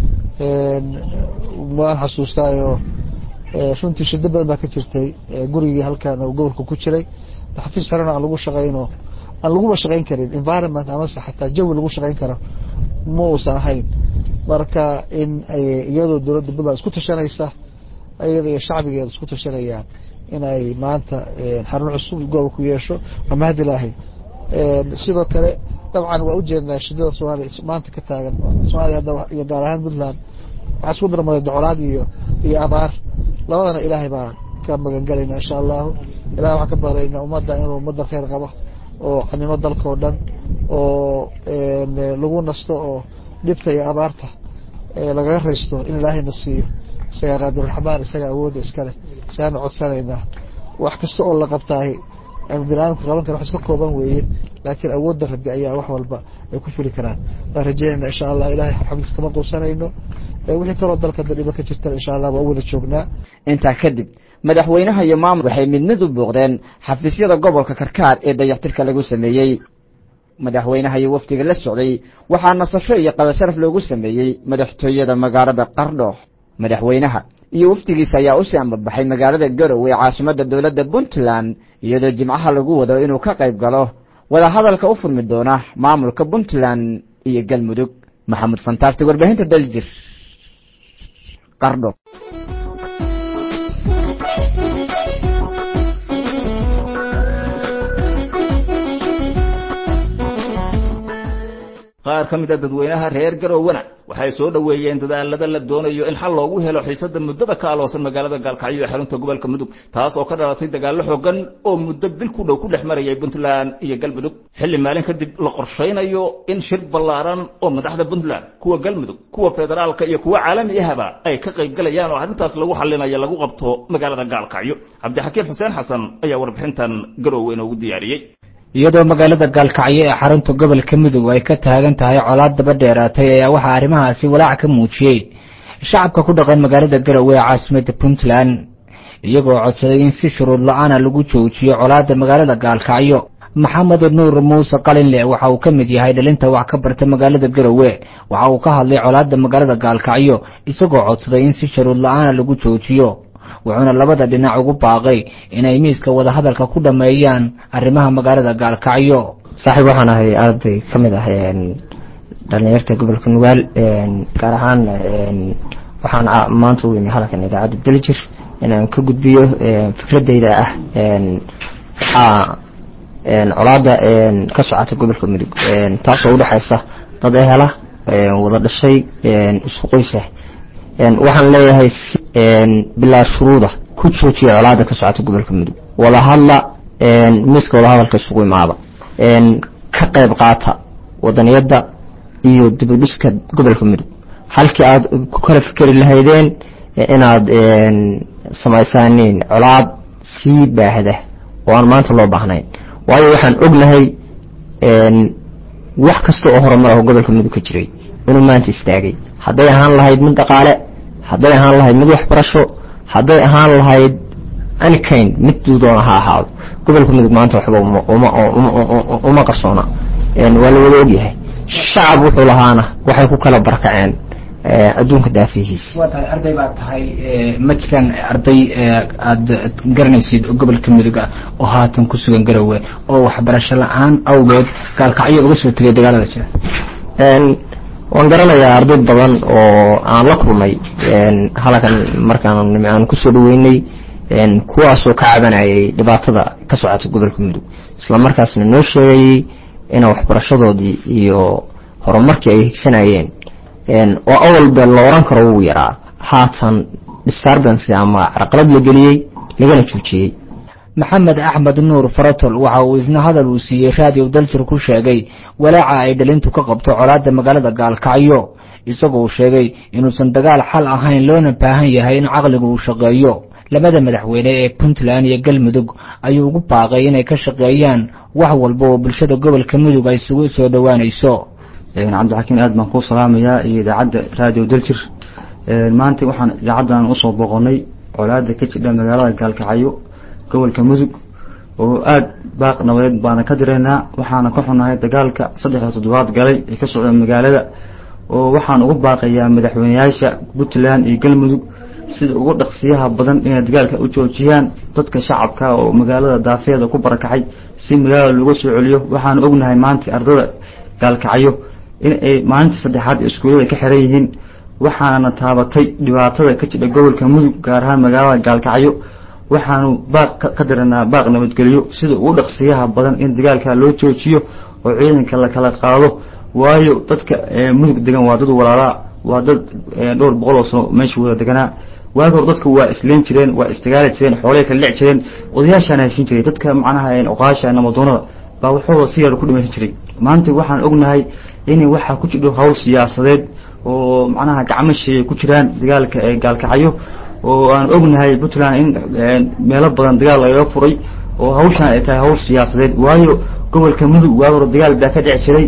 waan xasuustaayo runtii shiddo badan baa ka jirtay gurigii halkan uu gobolka ku jiray xafiis xerana aan lagu shaqayno aan laguba shaqayn karin environment amase xataa jawi lagu shaqayn karo ma uusan ahayn marka in iyadoo dowladda puntland isku tashanaysa iyada iyo shacbigeeda isku tashanayaan in ay maanta xarun cusub gobolku yeesho waa mahad ilaahay sidoo kale dabcan waa ujeednaa shidada soomaaliya maanta ka taagan soomaaliya hadda iyo gaar ahaan puntland waxaa isku darmaday docolaad iyo iyo abaar labadana ilaahay baa ka magan galayna insha allahu ilahay waxaan ka baqlaynaa ummadda inuu ummadda khayr qabo oo xanimo dalka oo dhan oo lagu nasto oo dhibta iyo abaarta lagaga raysto in ilaahayna siiyo isagaa qaadiruraxmaan isagaa awoodda iskaleh isagaana codsanaynaa wax kasta oo la qabtaahi ama biniadamka qaban kara wax iska kooban weeye laakiin awoodda rabbi ayaa wax walba ay ku fuli karaan waan rajeynayna insha allah ilahay xafiis kama quusanayno wixii kaloo dalka dadhibo ka jirtana insha allah waa u wada joognaa intaa kadib madaxweynaha iyo maamul waxay mid mid u booqdeen xafiisyada gobolka karkaar ee dayactirka lagu sameeyey madaxweynaha iyo wafdiga la socday waxaa nasasho iyo qadasharaf loogu sameeyey madaxtooyada magaalada qardho madaxweynaha iyo wafdigiisa ayaa u sii ambabaxay magaalada garowe ee caasimadda dowladda puntland iyadoo jimcaha lagu wado inuu ka qayb galo wadahadalka u furmi doona maamulka puntland iyo galmudug maxamud fantastic warbaahinta daljir qardho qaar ka mid a dadweynaha reer garowena waxay soo dhoweeyeen dadaalada la doonayo in xal loogu helo xiisada muddada ka aloosan magaalada gaalkacyo ee xarunta gobolka mudug taas oo ka dhalatay dagaallo xoogan oo muddo bil ku dhow ku dhex marayay puntland iyo galmudug xilli maalin kadib la qorshaynayo in shir ballaaran oo madaxda puntland kuwa galmudug kuwa federaalka iyo kuwa caalami ahaba ay ka qayb galayaan oo arrintaas lagu xallinayo lagu qabto magaalada gaalkacyo cabdixakiim xuseen xasan ayaa warbixintan garowe inoogu diyaariyey iyadoo magaalada gaalkacyo ee xarunta gobolka mudug ay ka taagan tahay colaad daba dheeraatay ayaa waxaa arrimahaasi walaac ka muujiyey shacabka ku dhaqan magaalada garowe ee caasimadda puntland iyagoo codsaday in si shuruud la-aana lagu joojiyo colaadda magaalada gaalkacyo maxamed nuur muuse qalinle waxa uu ka mid yahay dhalinta wax ka barta magaalada garowe waxa uu ka hadlay colaadda magaalada gaalkacyo isagoo codsaday in si shuruud la-aana lagu joojiyo wuxuuna labada dhinac ugu baaqay inay miiska wadahadalka ku dhammeeyaan arrimaha magaalada gaalkacyo saaxiib waxaan ahay arday ka mid ah dhalinyarta gobolka nugaal gaar ahaan waxaan maanta u imi halkan idaacadda daljir inaan ka gudbiyo fikradeyda ah waxaa colaada ka socota gobolka mudug taasoo udhexaysa dad ehela wada dhashay isku qoysa waxaan leeyahay bilaa shuruuda ku joojiya colaada ka socota gobolka mudug wada hadla miiska wada hadalka isugu imaada ka qayb qaata wadaniyadda iyo dibudhiska gobolka mudug halkii aad ku kala fikeri lahaydeen inaad samaysaaniin colaad sii baahda oo aan maanta loo baahnayn waayo waxaan ognahay wax kasta oo horumar ah gobolka mudug ka jiray inuu maanta istaagay hadday ahaan lahayd mid dhaqaale hadday ahaan lahayd mid waxbarasho hadday ahaan lahayd anikayn mid doona ha ahaado gobolka mudug maanta waxba uma qarsoona waa la wada ogyahay shacab wuxuu lahaana waxay ku kala barakaceen adduunka daafihiisa waa tahay arday baad tahay ma jiraan arday aada garanaysid gobolka mudug ah oo haatan ku sugan garowe oo waxbarasho la-aan awgeed gaalkacyo uga soo tegay dagaalada jira waan garanayaa arday badan oo aan la kulmay halkan markaan aan kusoo dhaweynay kuwaasoo ka cabanayay dhibaatada ka socota gobolka mudug isla markaasna noo sheegayay ina waxbarashadoodii iyo horumarkii ay higsanayeen oo awalba la oran karo wuu yaraa haatan disturbance ama carqalad la geliyey lagana joojiyey maxamed axmed nuur faratol waxa uu isna hadal uu siiyey raadiyo daljir ku sheegay walaaca ay dhalintu ka qabto colaada magaalada gaalkacyo isagoo uu sheegay inuusan dagaal xal ahayn loona baahan yahay in caqliga uu shaqeeyo labada madaxweyne ee puntland iyo galmudug ayuu ugu baaqay inay ka shaqeeyaan wax walba oo bulshada gobolka mudug ay isugu soo dhowaanayso cabdixakiin aad baan kuu salaamayaa iyo idaacadda raadiyo daljir maanta waxaan idaacaddan usoo boqonnay colaada ka jidha magaalada gaalkacyo gobolka mudug oo aad baaq nabadeed baana ka diraynaa waxaana ka xunahay dagaalka saddexda toddobaad galay ee ka socda magaalada oo waxaan ugu baaqayaa madaxweyneyaasha puntland iyo galmudug sida ugu dhaqsiyaha badan inay dagaalka u joojiyaan dadka shacabka oo magaalada daafeeda ku barakacay si magaalada looga soo celiyo waxaan ognahay maanta ardada gaalkacyo in ay maalinta saddexaad iskuullada ka xiran yihiin waxaana taabatay dhibaatada ka jidha gobolka mudug gaar ahaan magaalada gaalkacyo waxaanu baaq ka diranaa baaq nabadgelyo sida ugu dhaqsiyaha badan in dagaalka loo joojiyo oo ciidanka la kala qaado waayo dadka mudug degan waa dad walaalaa waa dad dhowr boqol oo sano meesha wada deganaa waagi hor dadka waa isleen jireen waa isdagaali jireen xoolay kala lec jireen odayaashaana heshin jiray dadka macnaha oqaasha namadoonada baa waxooda si yar ku dhimaysan jiray maanta waxaan ognahay inay waxaa ku jidho hawl siyaasadeed oo macnaha gacmo sheeya ku jiraan dagaalka ee gaalkacyo oo aan ognahay puntland in meelo badan dagaal lagaga furay oo hawshan ay tahay hawl siyaasadeed waayo gobolka mudug waagi hore dagaal baa ka dhici jiray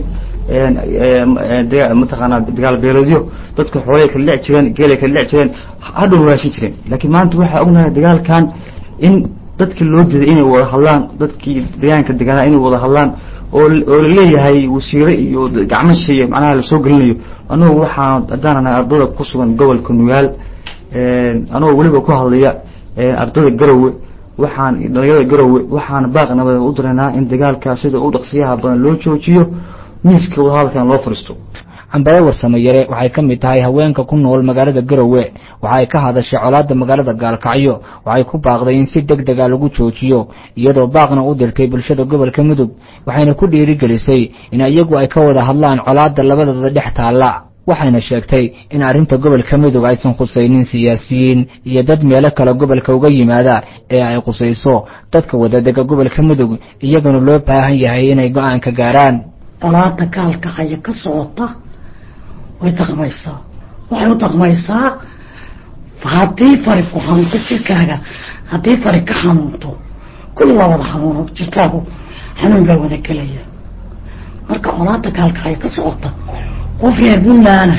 mataqaanaa dagaal beeleedyo dadka xoolay kala dhici jireen geelay kala dhici jireen hadhow raashin jireen laakiin maanta waxaa ognahay dagaalkan in dadkii loo diiday inay wada hadlaan dadkii deegaanka deganaa inay wada hadlaan oo oo laleeyahay wasiire iyo gacmo sheeye macnaha lasoo gelinayo anugu waxaan haddaananahay ardada ku sugan gobolka nugaal anagoo weliba ku hadlaya ardada garowe waxaan dhalinyarada garowe waxaan baaq nabad u diraynaa in dagaalkaa sida u dhaqsiyaha badan loo joojiyo miiska wadahadalkan loo fadhiisto cambare warsamayare waxay ka mid tahay haweenka ku nool magaalada garowe waxay ka hadashay colaada magaalada gaalkacyo waxay ku baaqday in si deg dega lagu joojiyo iyadoo baaqna u dirtay bulshada gobolka mudug waxayna ku dhiirigelisay in iyagu ay ka wada hadlaan colaada labadooda dhex taalla waxayna sheegtay in arrinta gobolka mudug aysan khusaynin siyaasiyiin iyo dad meelo kale gobolka uga yimaada ee ay khusayso dadka wadadega gobolka mudug iyaguna loo baahan yahay inay go-aan ka gaaraan colaada gaalkacyo ka socota way daqmaysaa waxay u daqmaysaa haddii fari ku xanuunto jirkaaga haddii fari ka xanuunto kulli waa wada xanuuno jirkaagu xanuun baa wada gelaya marka colaada gaalkacyo ka socota qof reer buntlaana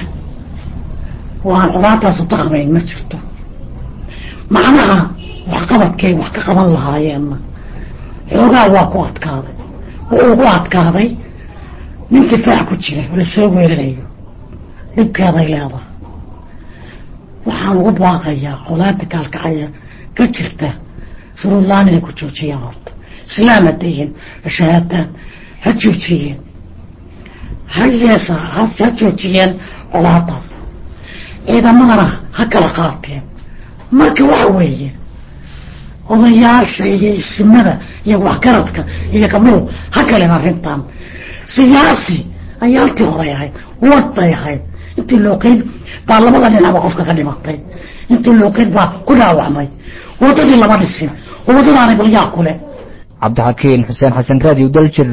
waan colaadaasu daqmayn ma jirto macnaha waxqabadkay wax ka qaban lahaayeenna xoogaa waa ku adkaaday wuxuu ugu adkaaday nin difaac ku jira oo lasoo weerarayo dhibkeeday leedahay waxaan ugu baaqayaa colaada gaalkacaya ka jirta shuruudlaan inay ku joojiyaan horta islaam haddayin shahaadaan ha joojiyeen ha yeesa ha ha joojiyeen colaadaas ciidamadana ha kala qaateen marka waxa weeye odayaasha iyo isimada iyo waxgaradka iyo gabdhuhu ha galeen arrintan siyaasi ayaa halkii horay ahayd wad bay ahayd intii looqeyn baa labada dhinacba qofka ka dhimatay intii looqeyn baa ku dhaawacmay wadadii lama dhisin oo wadadaanay balyaa kule cabdixakiin xuseen xasan raadiyo daljir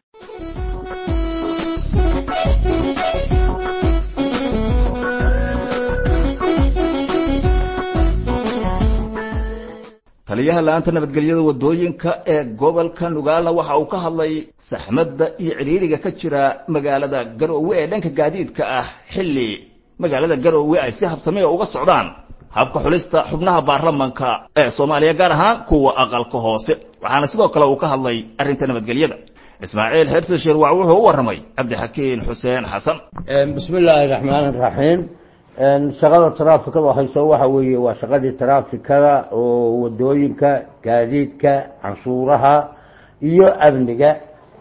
taliyaha la-aanta nabadgelyada wadooyinka ee gobolka nugaalna waxa uu ka hadlay saxmadda iyo cidhiidriga ka jira magaalada garoowe ee dhanka gaadiidka ah xilli magaalada garoowe ay si habsame uga socdaan habka xulista xubnaha baarlamanka ee soomaaliya gaar ahaan kuwa aqalka hoose waxaana sidoo kale uu ka hadlay arrinta nabadgelyada ismaaciil xirsi shirwac wuxuu u warramay cabdixakiin xuseen xasan bismi illaahi raxmaan raxiim shaqada taraafikada hayso waxa weeye waa shaqadii taraafikada oo wadooyinka gaadiidka canshuuraha iyo amniga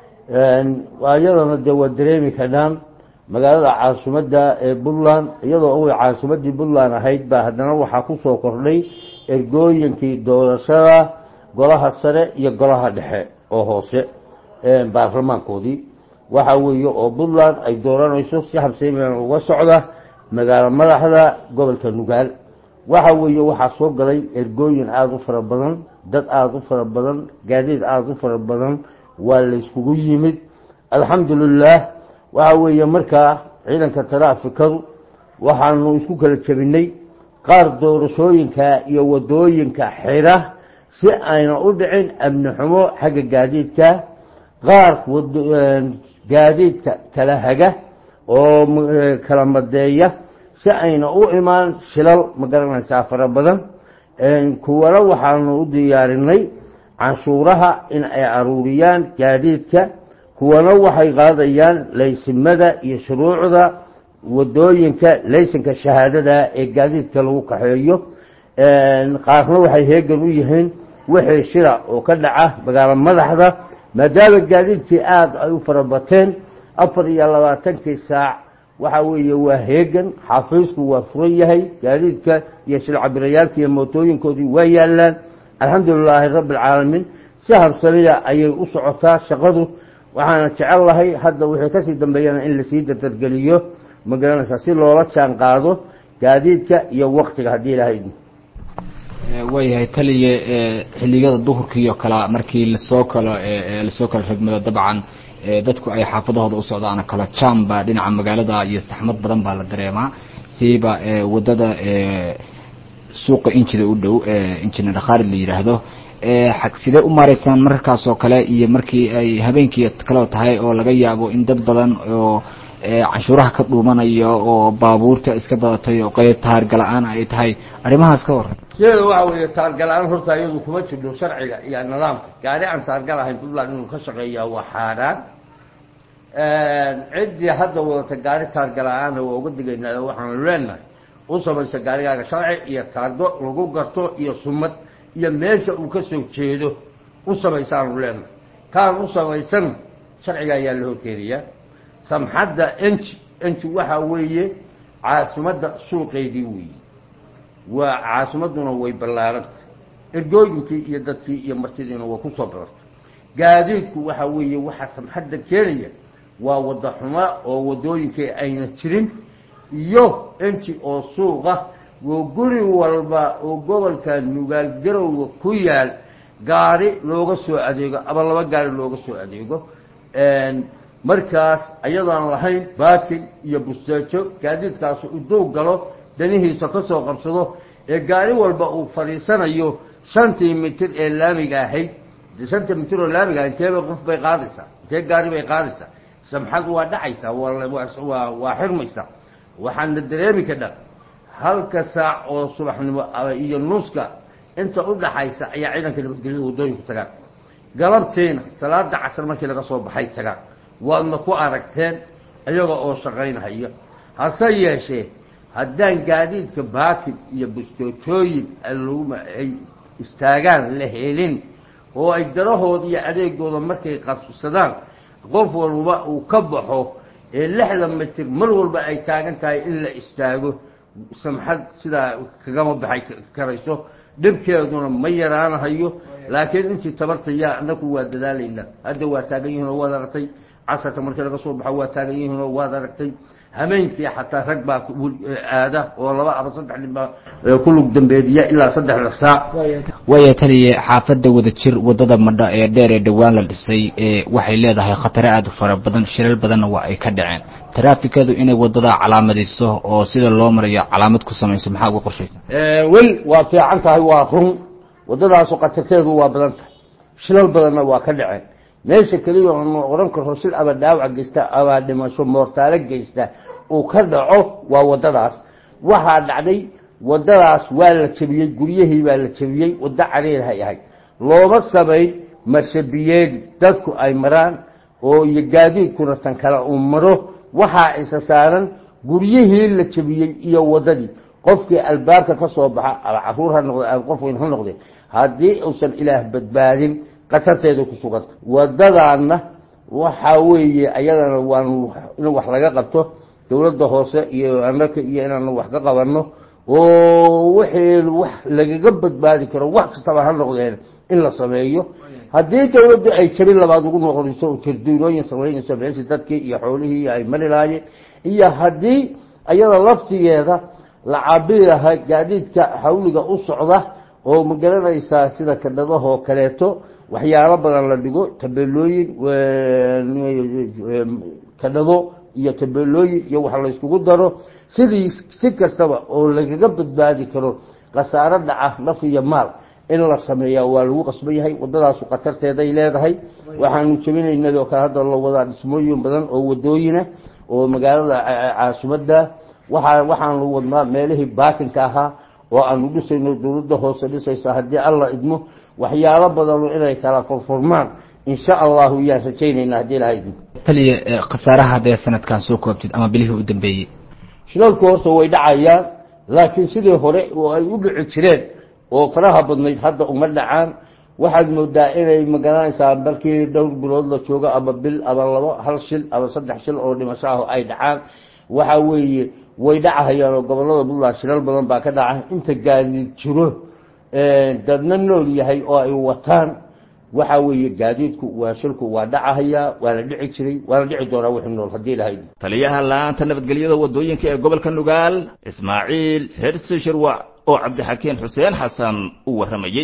iyadana dee waa dareemi karnaan magaalada caasimadda ee puntland iyadoo uway caasimadii puntland ahayd baa haddana waxaa kusoo kordhay ergooyinkii doorashada golaha sare iyo golaha dhexe oo hoose baarlamaankoodii waxa weeye oo puntland ay dooranayso si habseyman uga socda magaalo madaxda gobolka nugaal waxa weeye waxaa soo galay ergooyin aada u fara badan dad aada u fara badan gaadiid aada u fara badan waa layskugu yimid alxamdulilaah waxa weeye markaa ciidanka taraafikadu waxaanu isku kala jebinay qaar doorashooyinka iyo wadooyinka xira si ayna u dhicin amni xumo xagga gaadiidka qaar gaadiidka kala haga oo kala madeeya si ayna u imaan shilal ma garanaysaa fara badan kuwana waxaanu u diyaarinay canshuuraha in ay aruuriyaan gaadiidka kuwana waxay qaadayaan laysimada iyo shuruucda wadooyinka laysanka shahaadada ee gaadiidka lagu kaxeeyo qaarna waxay heegan u yihiin wixii shira oo ka dhaca magaalo madaxda maadaama gaadiidkii aada ay u farabateen afar iyo labaatankii saac waxa weeye waa heegan xafiisku waa furan yahay gaadiidka iyo shilcabirayaalka iyo mootooyinkoodii waa yaalaan alxamdulilaahi rabbi alcaalamiin si habsamida ayay u socotaa shaqadu waxaana jecel lahay hadda wixii kasii dambeeyana in lasii dardargeliyo ma garanaysaa si loola jaan qaado gaadiidka iyo waktiga haddii ilahay waayahay taliye xilligada duhurkii oo kale markii lasoo kalo lasoo kala ragmado dabcan dadku ay xaafadahooda u socdaan kala jamba dhinaca magaalada iyo saxmad badan baa la dareemaa siiba wadada suuqa injida u dhow injina dhakaarid la yidhaahdo sidee u maaraysaan mararkaas oo kale iyo markii ay habeenkii kaleo tahay oo laga yaabo in dad badan oo canshuuraha ka dhuumanayo oo baabuurta iska badatay oo qeyb taargala-aan ay tahay arrimahaas ka waran sideeda waxa weeye taargala-aan horta iyadu kuma jirno sharciga iyo nidaamka gaari aan taargal ahayn puntland inuu ka shaqeeyaa waa xaaraan ciddii hadda wadata gaari taargala-aanna waa uga digaynaa waxaanu leenahay u samaysa gaarigaaga sharci iyo taargo lagu garto iyo sumad iyo meesha uu ka soo jeedo u samaysaanu leenahay kaan u samaysan sharciga ayaa la horkeenayaa samxadda enji enji waxaa weeye caasimadda suuqeydii weeye waa caasimadduna way ballaarantah ergooyinkii iyo dadkii iyo martidiina waa kusoo badartay gaadiidku waxaa weeye waxaa samxadda keenaya waa wadda xuma oo waddooyinkii ayna jirin iyo enji oo suuqa oo guri walba oo gobolka nugaal garowga ku yaal gaari looga soo adeego ama laba gaari looga soo adeego markaas ayadoon lahayn baakin iyo busteejo gaadiidkaas uduu galo danihiisa ka soo qabsado ee gaari walba uu fadhiisanayo shantii mitir ee laamiga ahayd de shanta mitir oo laamiga ahayd inteeba qof bay qaadaysaa intee gaari bay qaadaysaa samxad waa dhacaysaa waa waa xirmaysaa waxaadna dareemi kadha halka saac oo subaxnimo iyo nuska inta u dhaxaysa ayaa ciidanka nabadgelyada waddooyinku tagaan galabtiina salaada casar markii laga soo baxay tagaan waadna ku aragteen iyaga oo shaqaynhaya hase yeeshee haddaan gaadiidka baakin iyo bustoojooyin aluma ay istaagaan la helin oo ay darahooda iyo adeegooda markay qabsadaan qof walba uu ka baxo ee lixdan mitir mar walba ay taagan tahay in la istaago samxad sidaa kagama baxay karayso dhibkeeduna ma yaraanahayo laakiin intii tabarta yaa anaku waa dadaalaynaa hadda waa taagan yihiin oo waad aragtay casarka markii laga soo baxo waa taagan yihiin oo waad aragtay hameenkii xataa rag baa aada oo laba ama saddex nin baa ku lug dambeediya ilaa saddexda saac waaya taliye xaafadda wadajir wadada madha ee dheer ee dhowaan la dhisay ee waxay leedahay khatare aada u fara badan shilal badanna waa ay ka dhaceen taraafikadu inay wadada calaamadayso oo sida loo marayo calaamad ku samayso maxaa uga qorshaysa wel waa fiican tahay waa run wadadaasu khatarteedu waa badan tahay shilal badanna waa ka dhaceen meesha keliya oonu oran karo sil aba dhaawac geysta abaa dhimasho moortaalo geysta uu ka dhaco waa wadadaas waxaa dhacday wadadaas waa la jebiyey guryahii baa la jebiyey waddo cariirhay ahayd looma samayn marshabiyeedi dadku ay maraan oo iyo gaadiidkuna tan kale uu maro waxaa isa saaran guryihii la jebiyey iyo waddadii qofkii albaabka ka soo baxa ama caruur ha noqde ama qof weyn ha noqde haddii uusan ilaah badbaadin khatarteeda ku suganta wadadaana waxaa weeye ayadana waanu in wax laga qabto dowladda hoose iyo anaka iyo inaanu wax ka qabanno oo wixii wax lagaga badbaadi karo wax kastaba ha noqdeen in la sameeyo haddii dowladdu ay jabin labaad ugu noqonayso oo jarduunooyin samaynayso meeshii dadkii iyo xoolihii ay mari lahaayeen iyo haddii ayada laftigeeda la cabiri lahaa gaadiidka xawliga u socda oo ma garanaysaa sida kadhadahoo kaleeto waxyaalo badan la dhigo tabeelooyin kadhado iyo tabeelooyin iyo wax la yskugu daro sidii si kastaba oo lagaga badbaadi karo khasaaro dhaca naf iyo maal in la sameeyaa waa lagu qasban yahay waddadaasu khatarteeday leedahay waxaanu jebinaynadoo kale hadda la wadaa dhismooyin badan oo wadooyina oo magaalada caasimadda waaa waxaanu wadnaa meelihii baakinka ahaa oo aanu dhisayno dowladda hoose dhisaysa haddii alla idmo waxyaalo badanu inay kala furfurmaan insha allahu yaan rajaynaynaa haddii ilaha idmo taliye khasaaraha haddee sanadkan soo koobtid ama bilihii u dambeeyey shilalku horta way dhacayaan laakiin sidii hore oo ay u dhici jireen oo faraha badnayd hadda uma dhacaan waxaad moodaa inay magaranaysaa markii dhowr bilood la joogo ama bil ama labo hal shil ama saddex shil oo dhimasho ah ay dhacaan waxa weeye way dhacahayaan oo gobolada puntland shilal badan baa ka dhaca inta gaadiid jiro dadna nool yahay oo ay wataan waxa weeye gaadiidku waa shilku waa dhacahayaa waa la dhici jiray waa la dhici doonaa wixii nool haddii ilahay taliyaha la-aanta nabadgelyada wadooyinka ee gobolka nugaal ismaaciil hersi shirwac oo cabdixakiin xuseen xasan u warramayey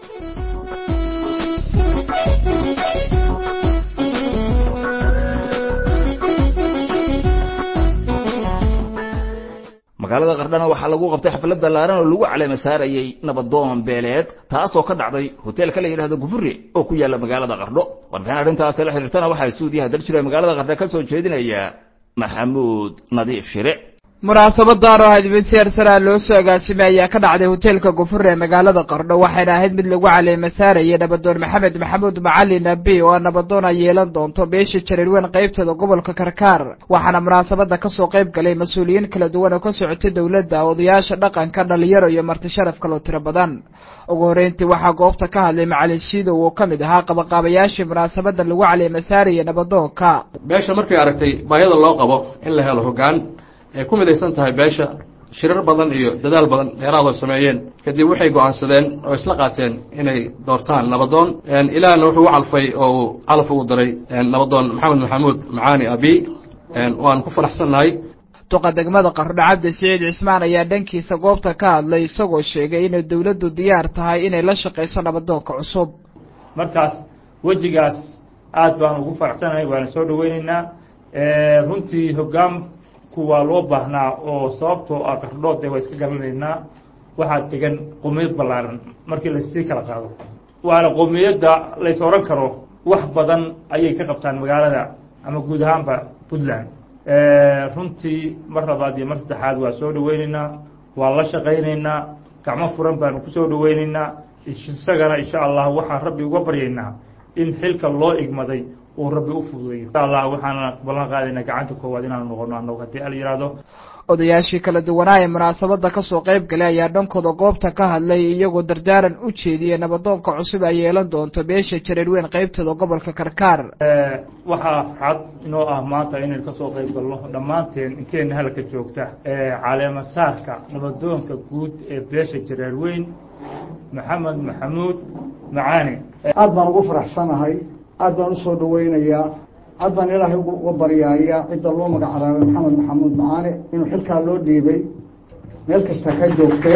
magaalada qardhana waxaa lagu qabtay xaflad ballaaran oo lagu caleema saarayey nabadoon beeleed taasoo ka dhacday hoteelka la yidhahdo gufure oo ku yaalla magaalada qardho warbixin arrintaas la xiriirtana waxaa suudiyaha daljira magaalada qardho ka soo jeedinaya maxamuud nadiif shire munaasabadan oo ahayd mid seer saraa loo soo agaasimay ayaa ka dhacday hoteelka gufure ee magaalada qardho waxayna ahayd mid lagu caleema saarayay nabadoon maxamed maxamuud macalin abi oo nabadoon ay yeelan doonto beesha jareerweyn qaybteeda gobolka karkaar waxaana munaasabada kasoo qayb galay mas-uuliyiin kala duwan oo ka socotay dowladda odayaasha dhaqanka dhalinyaro iyo marti sharaf kaloo tiro badan ugu horreyntii waxaa goobta ka hadlay macalin shiidow oo ka mid ahaa qabaqaabayaashii munaasabada lagu caleema saarayay nabadoonka beesha markay aragtay baahida loo qabo in la helo hoggaan ay ku midaysan tahay beesha shirar badan iyo dadaal badan dheeraad oo sameeyeen kadib waxay go'aansadeen oo isla qaateen inay doortaan nabadoon ilaahna wuxuu u calfay oo uu calaf ugu daray nabadoon maxamed maxamuud macaani abi waan ku faraxsannahay duqa degmada qardho cabdi siciid cismaan ayaa dhankiisa goobta ka hadlay isagoo sheegay inay dowladdu diyaar tahay inay la shaqayso nabadoonka cusub markaas wejigaas aad baan ugu faraxsanahay waana soo dhaweynaynaa runtii hoggaan waa loo baahnaa oo sababtoo ah qardhood waa iska garanaynaa waxaa degan qowmiyad ballaaran markii lasii kala qaado waana qowmiyadda lays oran karo wax badan ayay ka qabtaan magaalada ama guud ahaanba puntland runtii mar labaad iyo mar saddexaad waa soo dhaweynaynaa waa la shaqaynaynaa gacmo furan baanu kusoo dhaweynaynaa isagana insha allah waxaan rabbi uga baryaynaa in xilka loo igmaday uu rabbi u fududeeyo insha allah waxaana ballan qaadaynaa gacanta koowaad inaanu noqono annagu haddii al yidhaahdo odayaashii kala duwanaa ee munaasabadda kasoo qayb galay ayaa dhankooda goobta ka hadlay iyagoo dardaaran u jeediyey nabadoonka cusub ay yeelan doonto beesha jareerweyn qaybteeda gobolka karkaar waxaa farxad inoo ah maanta inaynu kasoo qayb galno dhammaanteen inteena halka joogta caleemasaarka nabadoonka guud ee beesha jareerweyn maxamed maxamuud macaane aad baan ugu faraxsanahay aad baan usoo dhaweynayaa aad baan ilaahay uga baryaaya cidda loo magacaabay maxamed maxamuud macaane inuu xilkaa loo dhiibay meel kasta ka joogtee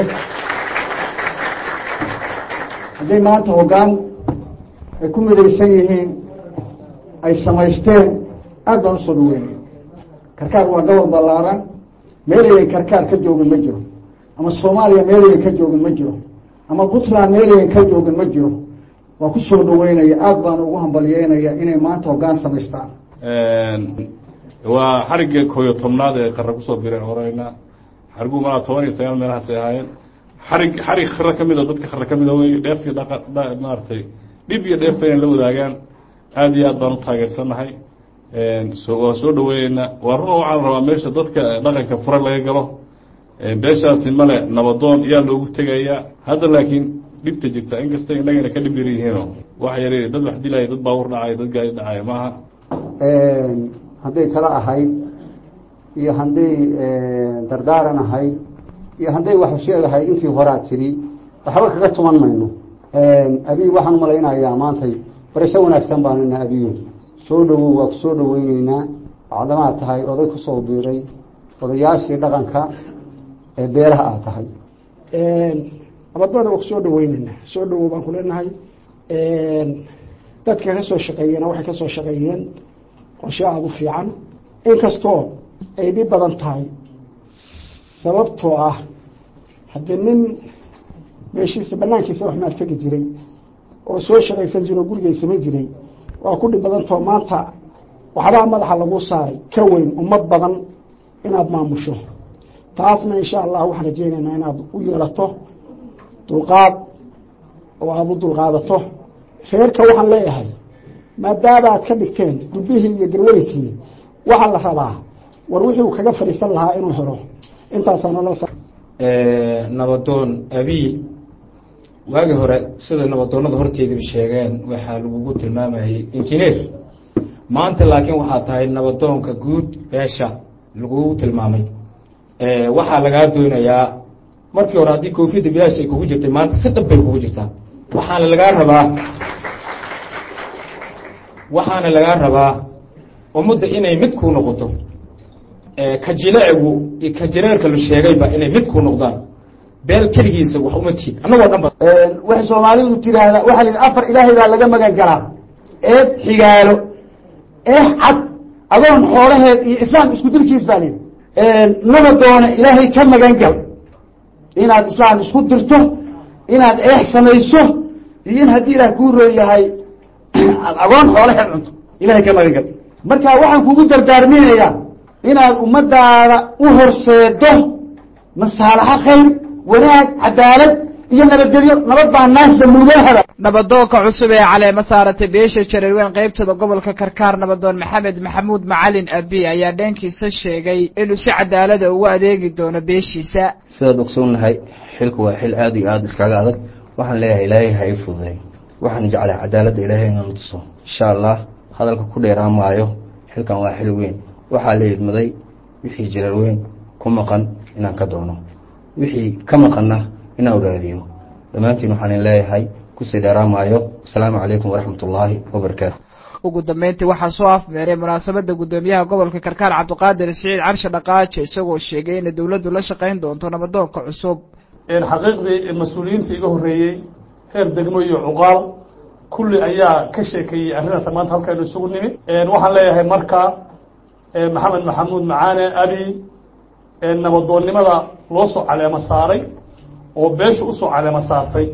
hadday maanta hoggaan ay ku midaysan yihiin ay samaysteen aad baan usoo dhaweynaya karkaar waa gobol ballaaran meelayan karkaar ka joogin ma jiro ama soomaaliya meelayan ka joogin ma jiro ama puntland meelayan ka joogin ma jiro waa ku soo dhaweynaya aad baan ugu hambalyeynaya inay maanta hoggaan samaystaan waa xarigga kooyo tobnaad ee qara kusoo biray oreyna xarigu malaa toban iyo sagaal meelahaasay ahaayeen xarig xarig khare ka mida dadka khare ka mida wey dheef iyo dhaqa maaragtay dhib iyo dheefba inay la wadaagaan aada iyo aad baan u taageersannahay so waa soo dhaweyneynaa waa run waxaan rabaa meesha dadka dhaqanka fure laga galo beeshaasi male nabadoon yaa loogu tegayaa hadda laakiin dhibta jirta inkasta innagana ka dhib yar yihiinoo wax yar dad wax dilaya dad baawur dhacaya dad gaari dhacaya maaha hadday talo ahayd iyo hadday dardaaran ahayd iyo hadday wax sheegahayd intii horaa tiri waxba kaga tuman mayno abiy waxaan umalaynayaa maantay barasho wanaagsan baanina abiyo soo dhawow waa ku soo dhaweyneynaa bacdamaa tahay oday kusoo biiray odayaashii dhaqanka ee beelaha aad tahay nabadoona waa kusoo dhaweyneynaa soo dhawow baan ku leenahay dadka ka soo shaqeeyena waxay ka soo shaqeeyeen qorshe aada u fiican inkastoo ay dhib badan tahay sababtoo ah haddii nin meeshiisa banaankiisa wax maal tegi jiray oo soo shaqaysan jira oo gurigay samayn jiray waa ku dhib badantao maanta waxbaa madaxa lagu saaray ka weyn ummad badan inaad maamusho taasna insha allah waxaan rajeynaynaa inaad u yeelato dulqaad oo aada u dulqaadato reerka waxaan leeyahay maadaama aad ka dhigteen dubbihii iyo garweynkii waxaa la rabaa war wixii uu kaga fadhiisan lahaa inuu helo intaasaanala nabadoon abiy waagii hore sida nabadoonada horteediba sheegeen waxaa lagugu tilmaamayay injineer maanta laakiin waxaa tahay nabadoonka guud beesha lagugu tilmaamay waxaa lagaa doonayaa markii hore haddii koofiyadda bilaash ay kugu jirtay maanta si dhab bay kugu jirtaa waxaana lagaa rabaa waxaana lagaa rabaa ummadda inay mid kuu noqoto ka jileecigu iyo ka jireerka la sheegayba inay mid kuu noqdaan beel keligiisa wax uma tiid annagoo dhan ba waxay soomaalidu tiraahdaa waxaa la yidhi afar ilaahay baa laga magan galaa eed xigaalo eex cad adoon xoolaheed iyo islaam isku dilkiis baa layidhi naba doona ilaahay ka magan gal inaad islaam isku dirto inaad eex samayso iyo in haddii ilaah kuu roon yahay agoon xoolaheed cunto ilahay ka magan gal marka waxaan kugu dardaarminayaa inaad ummadaada u horseedo masaalaxo khayr wanaag cadaalad iyo nabadgelyo nabad baa naasa mugahaba nabadoonka cusub ee caleema saaratay beesha jareerweyn qaybtada gobolka karkaar nabadoon maxamed maxamuud macalin abi ayaa dheenkiisa sheegay inuu si cadaalada ugu adeegi doono beeshiisa sidaad ogsoonnahay xilku waa xil aada iyo aada iskaga adag waxaan leeyahay ilaahay ha ii fududay waxaan jeclay cadaaladda ilaahay inaan tuso insha allah hadalka ku dheeraan maayo xilkan waa xil weyn waxaa la idmaday wixii jareerweyn ku maqan inaan ka doono wixii ka maqanna inaan raadiyo dhammaantiin waxaan leeyahay kusii dheeraamaayo asalaamu calaykum waraxmat ullaahi wabarakaatu ugu dambeyntii waxaa soo afmeeray munaasabadda guddoomiyaha gobolka karkaar cabdiqaadir siciid carshe dhaqaaje isagoo sheegay inay dowladdu la shaqayn doonto nabadoonka cusub xaqiiqdii mas-uuliyiintii iga horreeyey heer degmo iyo cuqaal kulli ayaa ka sheekeeyey arrinata maanta halkaynu isugu nimi waxaan leeyahay marka maxamed maxamuud macaane abi nabadoonnimada loo soo caleemo saaray oo beesha usoo caleemo saartay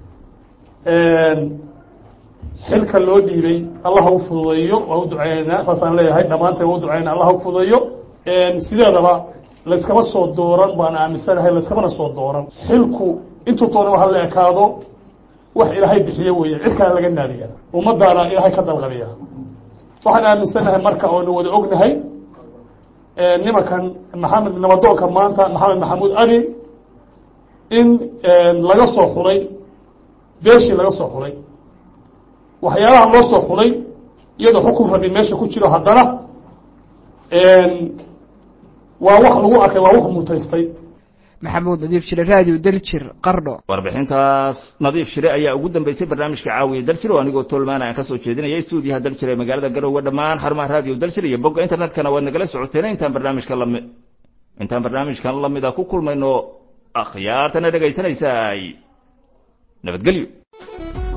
xilka loo dhiibay allah ha u fududeeyo waa u duceyneynaa saasaan leeyahay dhammaanteen waa u duceynaa allah ha u fududeeyo sideedaba layskama soo dooran baan aaminsanahay layskamana soo dooran xilku intuu toonaba ha la ekaado wax ilaahay bixiyo weeye cid kale laga naadiya ummadaana ilaahay ka dalqabiya waxaan aaminsanahay marka oonu wada ognahay nimankan maxamed nabadoonka maanta maxamed maxamuud ali in laga soo xulay beeshii laga soo xulay waxyaalaha loo soo xulay iyadoo xukun rabi meesha ku jiro haddana waa wax lagu arkay waa wax mutaystay maxamuud nadiif shire raadiyo daljir qardho warbixintaas nadiif shire ayaa ugu dambeysay barnaamijka caawiya daljir oo anigoo tolmaana aan kasoo jeedinaya stuudiyaha daljir ee magaalada garowe dhammaan xarumaha raadiyo daljir iyo bogga internetkana waad nagala socoteen intaan barnaamijka lami intaan barnaamijkan lamida ku kulmayno akhyaartana dhegaysanaysaay nabadgelyo